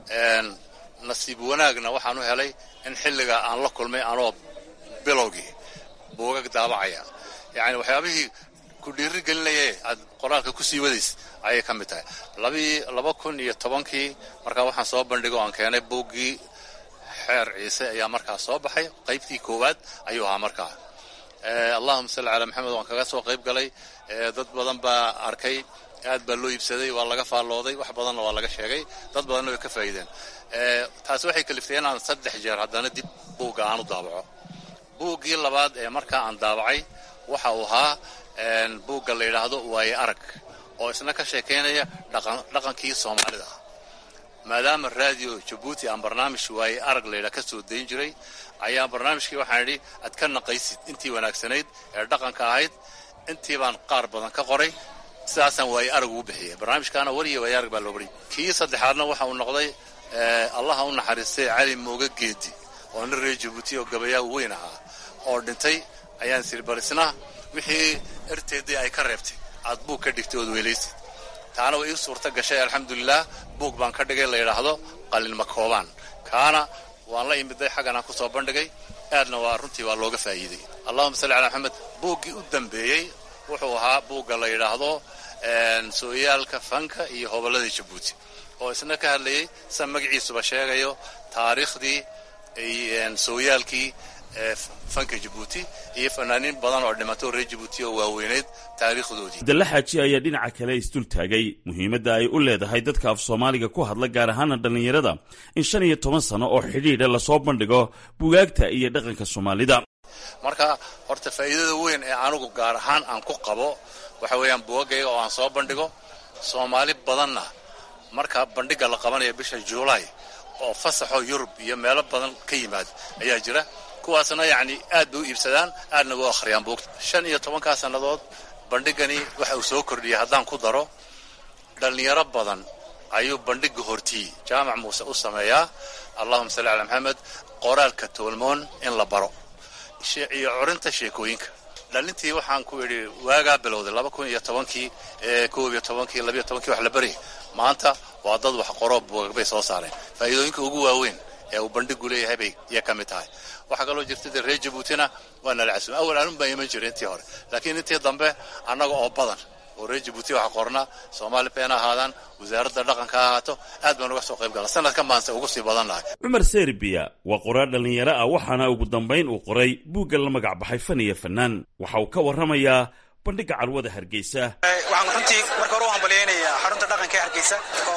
nasiib wanaagna waxaan u helay in xilliga aan la kulmay anoo bilowgii buugag daabacaya yacni waxyaabihii ku dhiiri gelinaye aad qoraalka ku sii wadays ayay ka mid tahay labii laba kun iyo tobankii markaa waxaan soo bandhigo aan keenay buuggii xeer ciise ayaa markaa soo baxay qaybtii koowaad ayuu ahaa markaa allahuma salli calaa maxamed waan kaga soo qayb galay dad badan baa arkay aad baa loo iibsaday waa laga faallooday wax badanna waa laga sheegay dad badanna way ka faa'iideen taasi waxay kaliftay inaan saddex jeer haddana dib buugga aan u daabaco buuggii labaad ee markaa aan daabacay waxa uu ahaa buugga la yidhaahdo waaye arag oo isna ka sheekaynaya dhaqankii soomaalida maadaama raadiyo jabuuti aan barnaamij waaye arag laydhaa ka soo dayn jiray ayaa barnaamijkii waxaan idhi aad ka naqaysid intii wanaagsanayd ee dhaqanka ahayd intii baan qaar badan ka qoray sidaasaan waaye arag ugu bixiyay barnaamijkaana weliya waaye arag baa loo bariy kii saddexaadna waxa uu noqday allaha u naxariistay cali mooga geedi oo nin reer jabuuti oo gabayaa weyn ahaa oo dhintay ayaan siri balisna wixii erteedii ay ka reebtay aad buug ka dhigtay ood weelaysid taana way ii suurta gashay alxamdulilah buug baan ka dhigay la yidhaahdo qalinma koobaan kaana waan la imiday xaggan aan ku soo bandhigay aadna waa runtii waa looga faa'iiday allahuma salli calaa maxamed buuggii u dambeeyey wuxuu ahaa buugga la yidhaahdo sooyaalka fanka iyo hobolladii jabuuti oo isna ka hadlayay sa magaciisuba sheegayo taariikhdii sooyaalkii fanka jabuuti iyo fanaaniin badan oo dhimatay oo reer jabuuti oo waaweyneyd taariikhdoodii abdalla xaaji ayaa dhinaca kale isdul taagay muhiimadda ay u leedahay dadka af soomaaliga ku hadla gaar ahaana dhallinyarada in shan iyo toban sano oo xidhiidha lasoo bandhigo bugaagta iyo dhaqanka soomaalida marka horta faa'iidada weyn ee anigu gaar ahaan aan ku qabo waxa weeyaan bugaggayga oo aan soo bandhigo soomaali badanna marka bandhigga la qabanayo bisha juulaay oo fasaxoo yurub iyo meelo badan ka yimaad ayaa jira kuwaasna yacni aad bay u iibsadaan aadna u akhriyaan buugta shan iyo tobankaa sannadood bandhiggani waxa uu soo kordhiyey haddaan ku daro dhallinyaro badan ayuu bandhigga hortiyi jaamac muuse u sameeyaa allahuma salli calaa maxamed qoraalka toolmoon in la baro iyo curinta sheekooyinka dhalintii waxaan ku idhi waagaa bilowday laba kun iyo tobankii koob iyo tobankii labiyo tobankii wax la baryay maanta waa dad wax qoroo buugag bay soo saareen faa'iidooyinka ugu waaweyn ee uu bandhigu leeyahay bay iya ka mid tahay waxaa kaloo jirta dee reer jabuutina waa nala casuum awal anun baa iman jiray intii hore laakiin intii dambe annaga oo badan oo reer jabuuti waxa qorna soomaali been ahaadaan wasaaradda dhaqanka ha ahaato aad baan uga soo qayb gala sanadkan baanse ugu sii badannahay cumar serbiya waa qoraar dhallinyaro ah waxaana ugu dambayn uu qoray buugga la magac baxay fan iyo fanaan waxa uu ka warramayaa bandhigga carwada hargeysa waxaan runtii marka hore u hambalyaynayaa xarunta dhaqanka ee hargeysa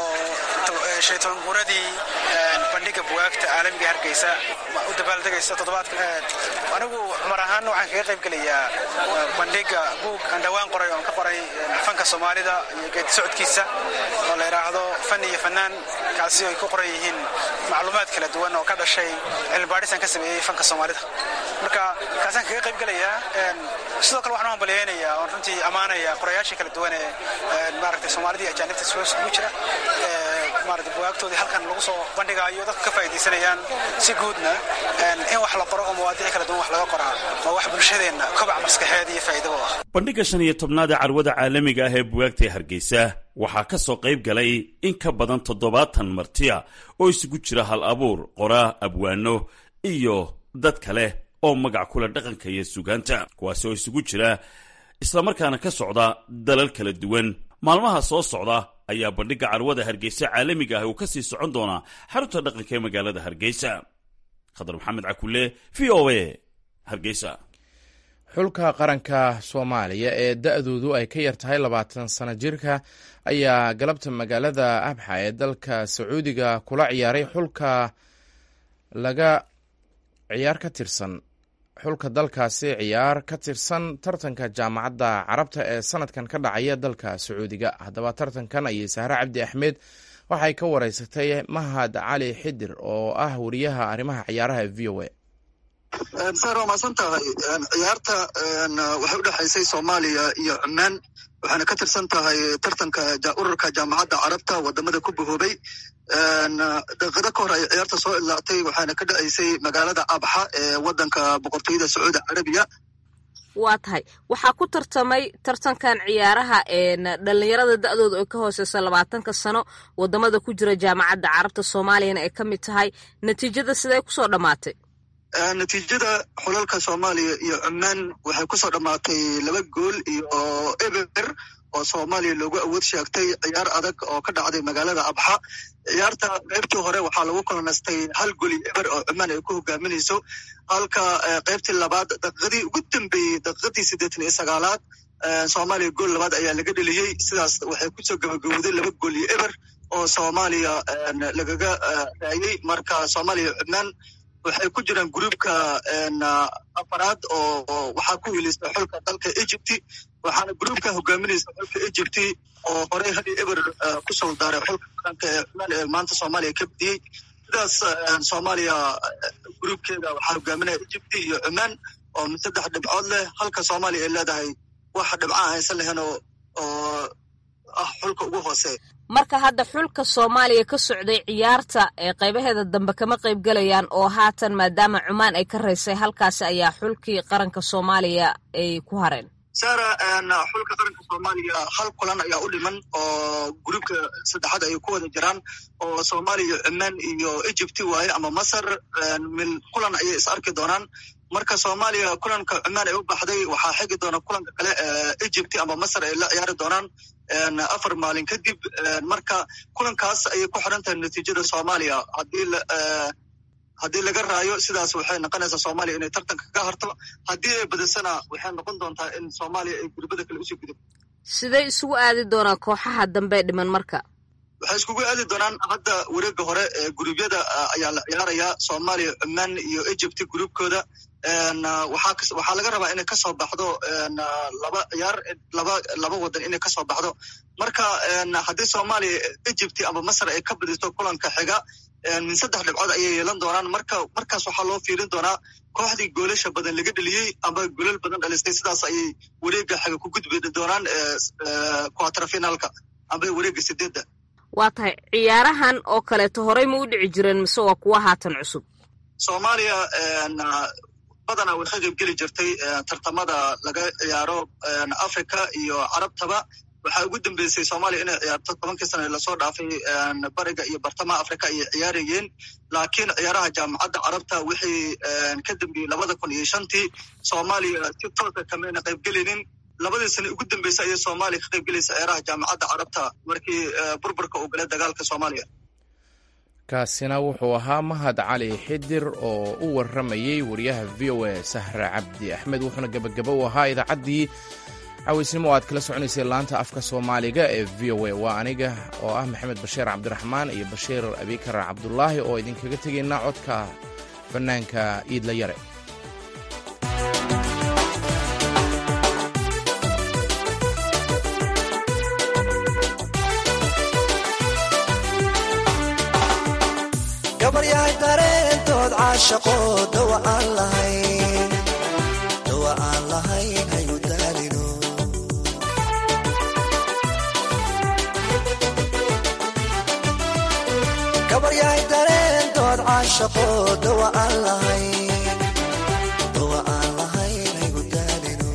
oo shaytoon guuradii bandhigga bugaagta caalamiga hargeysa u dabaaldegaysa toddobaadka anigu cumar ahaan waxaan kaga qayb gelayaa bandhigga buug aan dhowaan qoray oon ka qoray fanka soomaalida iyo geedi socodkiisa oo la yidhaahdo fan iyo fanaan kaasi ay ku qoran yihiin macluumaad kala duwan oo ka dhashay cilmibaadhisaan ka sameeyey fanka soomaalida marka kaasaan kaga qayb gelayaa sidoo kale waxaan u hambalyaynayaa oon runtii ammaanaya qorayaashii kala duwan ee maaragtay soomaalida iyo ajaanibta isugu jira maaragtay bugaagtoodii halkan lagu soo bandhigaayo dadka ka faa'iidaysanayaan si guudna in wax la qoro oo mawaadiic kala duwan wax laga qoraa waa wax bulshadeenna kobac maskaxeed iyo faa'iidaba u ah bandhigga shan iyo tobnaad ee carwada caalamiga ah ee bugaagta ee hargeysa waxaa ka soo qayb galay in ka badan toddobaatan martiya oo isugu jira hal abuur qoraa abwaano iyo dad kale oo magac kula dhaqanka iyo sugaanta kuwaasi oo isugu jira islamarkaana ka socda dalal kala duwan maalmaha soo socda ayaa bandhigga carwada hargeysa caalamiga ah uu ka sii socon doonaa xarunta dhaqanka ee magaalada hargeysa khadar maxamed cakule v o a hargeysa xulka qaranka soomaaliya ee da-doodu ay ka yar tahay labaatan sano jirka ayaa galabta magaalada abxa ee dalka sacuudiga kula ciyaaray xulka laga ciyaar ka tirsan xulka dalkaasi ciyaar ka tirsan tartanka jaamacadda carabta ee sanadkan ka dhacaya dalka sacuudiga haddaba tartankan ayay sahre cabdi axmed waxay ka wareysatay mahad cali xidir oo ah wariyaha arrimaha ciyaaraha ee v o a sar waa maasan tahay ciyaarta waxay udhexaysay soomaaliya iyo cumaan waxayna ka tirsan tahay tartanka ururka jaamacadda carabta wadamada ku bahoobay daqiiqado ka hor ay ciyaarta soo idlaactay waxayna ka dhacaysay magaalada abxa ee wadanka boqortooyada sacuudi carabiya waa tahay waxaa ku tartamay tartankan ciyaaraha dhalinyarada da-dooda oo ka hooseysa labaatanka sano wadamada ku jira jaamacadda carabta soomaaliyana ay ka mid tahay natiijada siday kusoo dhammaatay natiijada xulalka soomaaliya iyo cumaan waxay kusoo dhammaatay laba gool iyo eber oo soomaaliya loogu awood sheegtay ciyaar adag oo ka dhacday magaalada abxa ciyaarta qaybtii hore waxaa lagu kulanaystay hal goli eber oo cumaan ay ku hogaaminayso halka qaybtii labaad daqiiqadii ugu dambeeyey daqiiqadii siddeetan iyo sagaalaad soomaaliya gool labaad ayaa laga dheliyey sidaas waxay kusoo gabagabowday laba gool iyo eber oo soomaaliya lagaga raayey marka soomaaliya cumaan waxay ku jiraan gruupka afaraad oo waxaa ku wiilaysa xulka dalka egypty waxaana gruupka hogaaminaysa xulka egypty oo horey hadi eber kusoo daaray xulka qaranka ee cumaan ee maanta soomaaliya ka badiyey sidaas soomaaliya gruupkeeda waxaa hogaaminaya egypty iyo cumaan oo saddex dhibcood leh halka soomaaliya ay leedahay wax dhibcaan haysan lahayn oo oo ah xulka ugu hoosee marka hadda xulka soomaaliya ka socday ciyaarta ee qaybaheeda dambe kama qayb galayaan oo haatan maadaama cumaan ay ka raysay halkaasi ayaa xulkii qaranka soomaaliya ay ku hareen sara xulka qaranka soomaaliya hal kulan ayaa u dhiman oo gruupka saddexaad ay ku wada jiraan oo soomaaliya cumaan iyo egypty waaye ama masar mil kulan ayay is arki doonaan marka soomaaliya kulanka cumaan ay u baxday waxaa xigi doona kulanka kale egypty ama masar ay la ciyaari doonaan afar maalin kadib marka kulankaas ayay ku xiran tahay natiijada soomaaliya haddii haddii laga raayo sidaas waxay noqonaysaa soomaaliya inay tartanka ka harto haddii ay badisana waxay noqon doontaa in soomaaliya ay gurbada kale usii gudub siday isugu aadi doonaan kooxaha dambe dhiman marka waxay iskugu aadi doonaan hadda wareega hore ee guruubyada ayaa la ciyaarayaa soomaaliya cumaan iyo egypty gruubkooda waxaa waxaa laga rabaa inay kasoo baxdo laba ciyaar laba laba wadan inay kasoo baxdo marka haddii soomaaliya egypty ama masar ay ka badiso kulanka xiga min saddex dhibcood ayay yeelan doonaan marka markaas waxaa loo fiirin doonaa kooxdii goolasha badan laga dheliyey ama golal badan dhalistay sidaas ayay wareega xiga ku gudbi doonaan quaterfinalka amba wareega sideedda waa tahay ciyaarahan oo kaleeto horey ma u dhici jireen mise waa kuwa haatan cusub soomaaliya badanaa way ka qayb geli jirtay tartamada laga ciyaaro africa iyo carabtaba waxaa ugu dambeysay soomaaliya inay ciyaarto tobankii sana lasoo dhaafay bariga iyo bartamaha africa ayay ciyaarayeen laakiin ciyaaraha jaamacadda carabta wixii ka dambeeyey labada kun iyo shantii soomaaliya si toosa kamayna qaybgelinin labadii sane ugu dambeysay ayay soomaaliya ka qayb gelaysa ciyaaraha jaamacadda carabta markii burburka uu galay dagaalka soomaaliya kaasina wuxuu ahaa mahad cali xidir oo u warramayey wariyaha v o a sahra cabdi axmed wuxuuna gebagabo u ahaa idaacaddii cawaysnimo oo aad kala soconaysay laanta afka soomaaliga ee v o a waa aniga oo ah maxamed bashiir cabdiraxmaan iyo bashiir abikar cabdulaahi oo idinkaga tegayna codka bannaanka iidla yare gabaryahay dareentood caashaqo dawa aan lahayn dawa aan lahayn hayu daalino gabaryahay dareentood caashaqo dawa aan lahayn dawa aan lahayn hayu daalino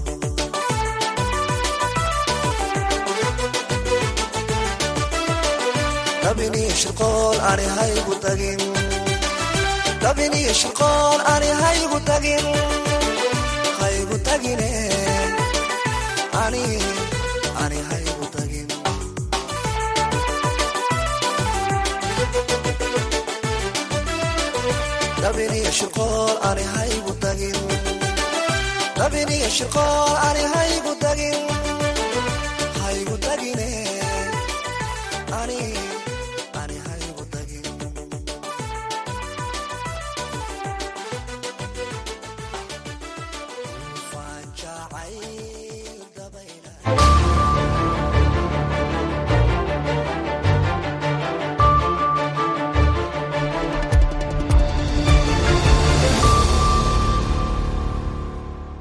dabiniyo shirqool ani haygu tagin dabiniyo shirqool ani haygu tagin haygu tagine ani ani haygu tagin dabiniyo shirqool ani haygu tagin dabiniyo shirqool ani haygu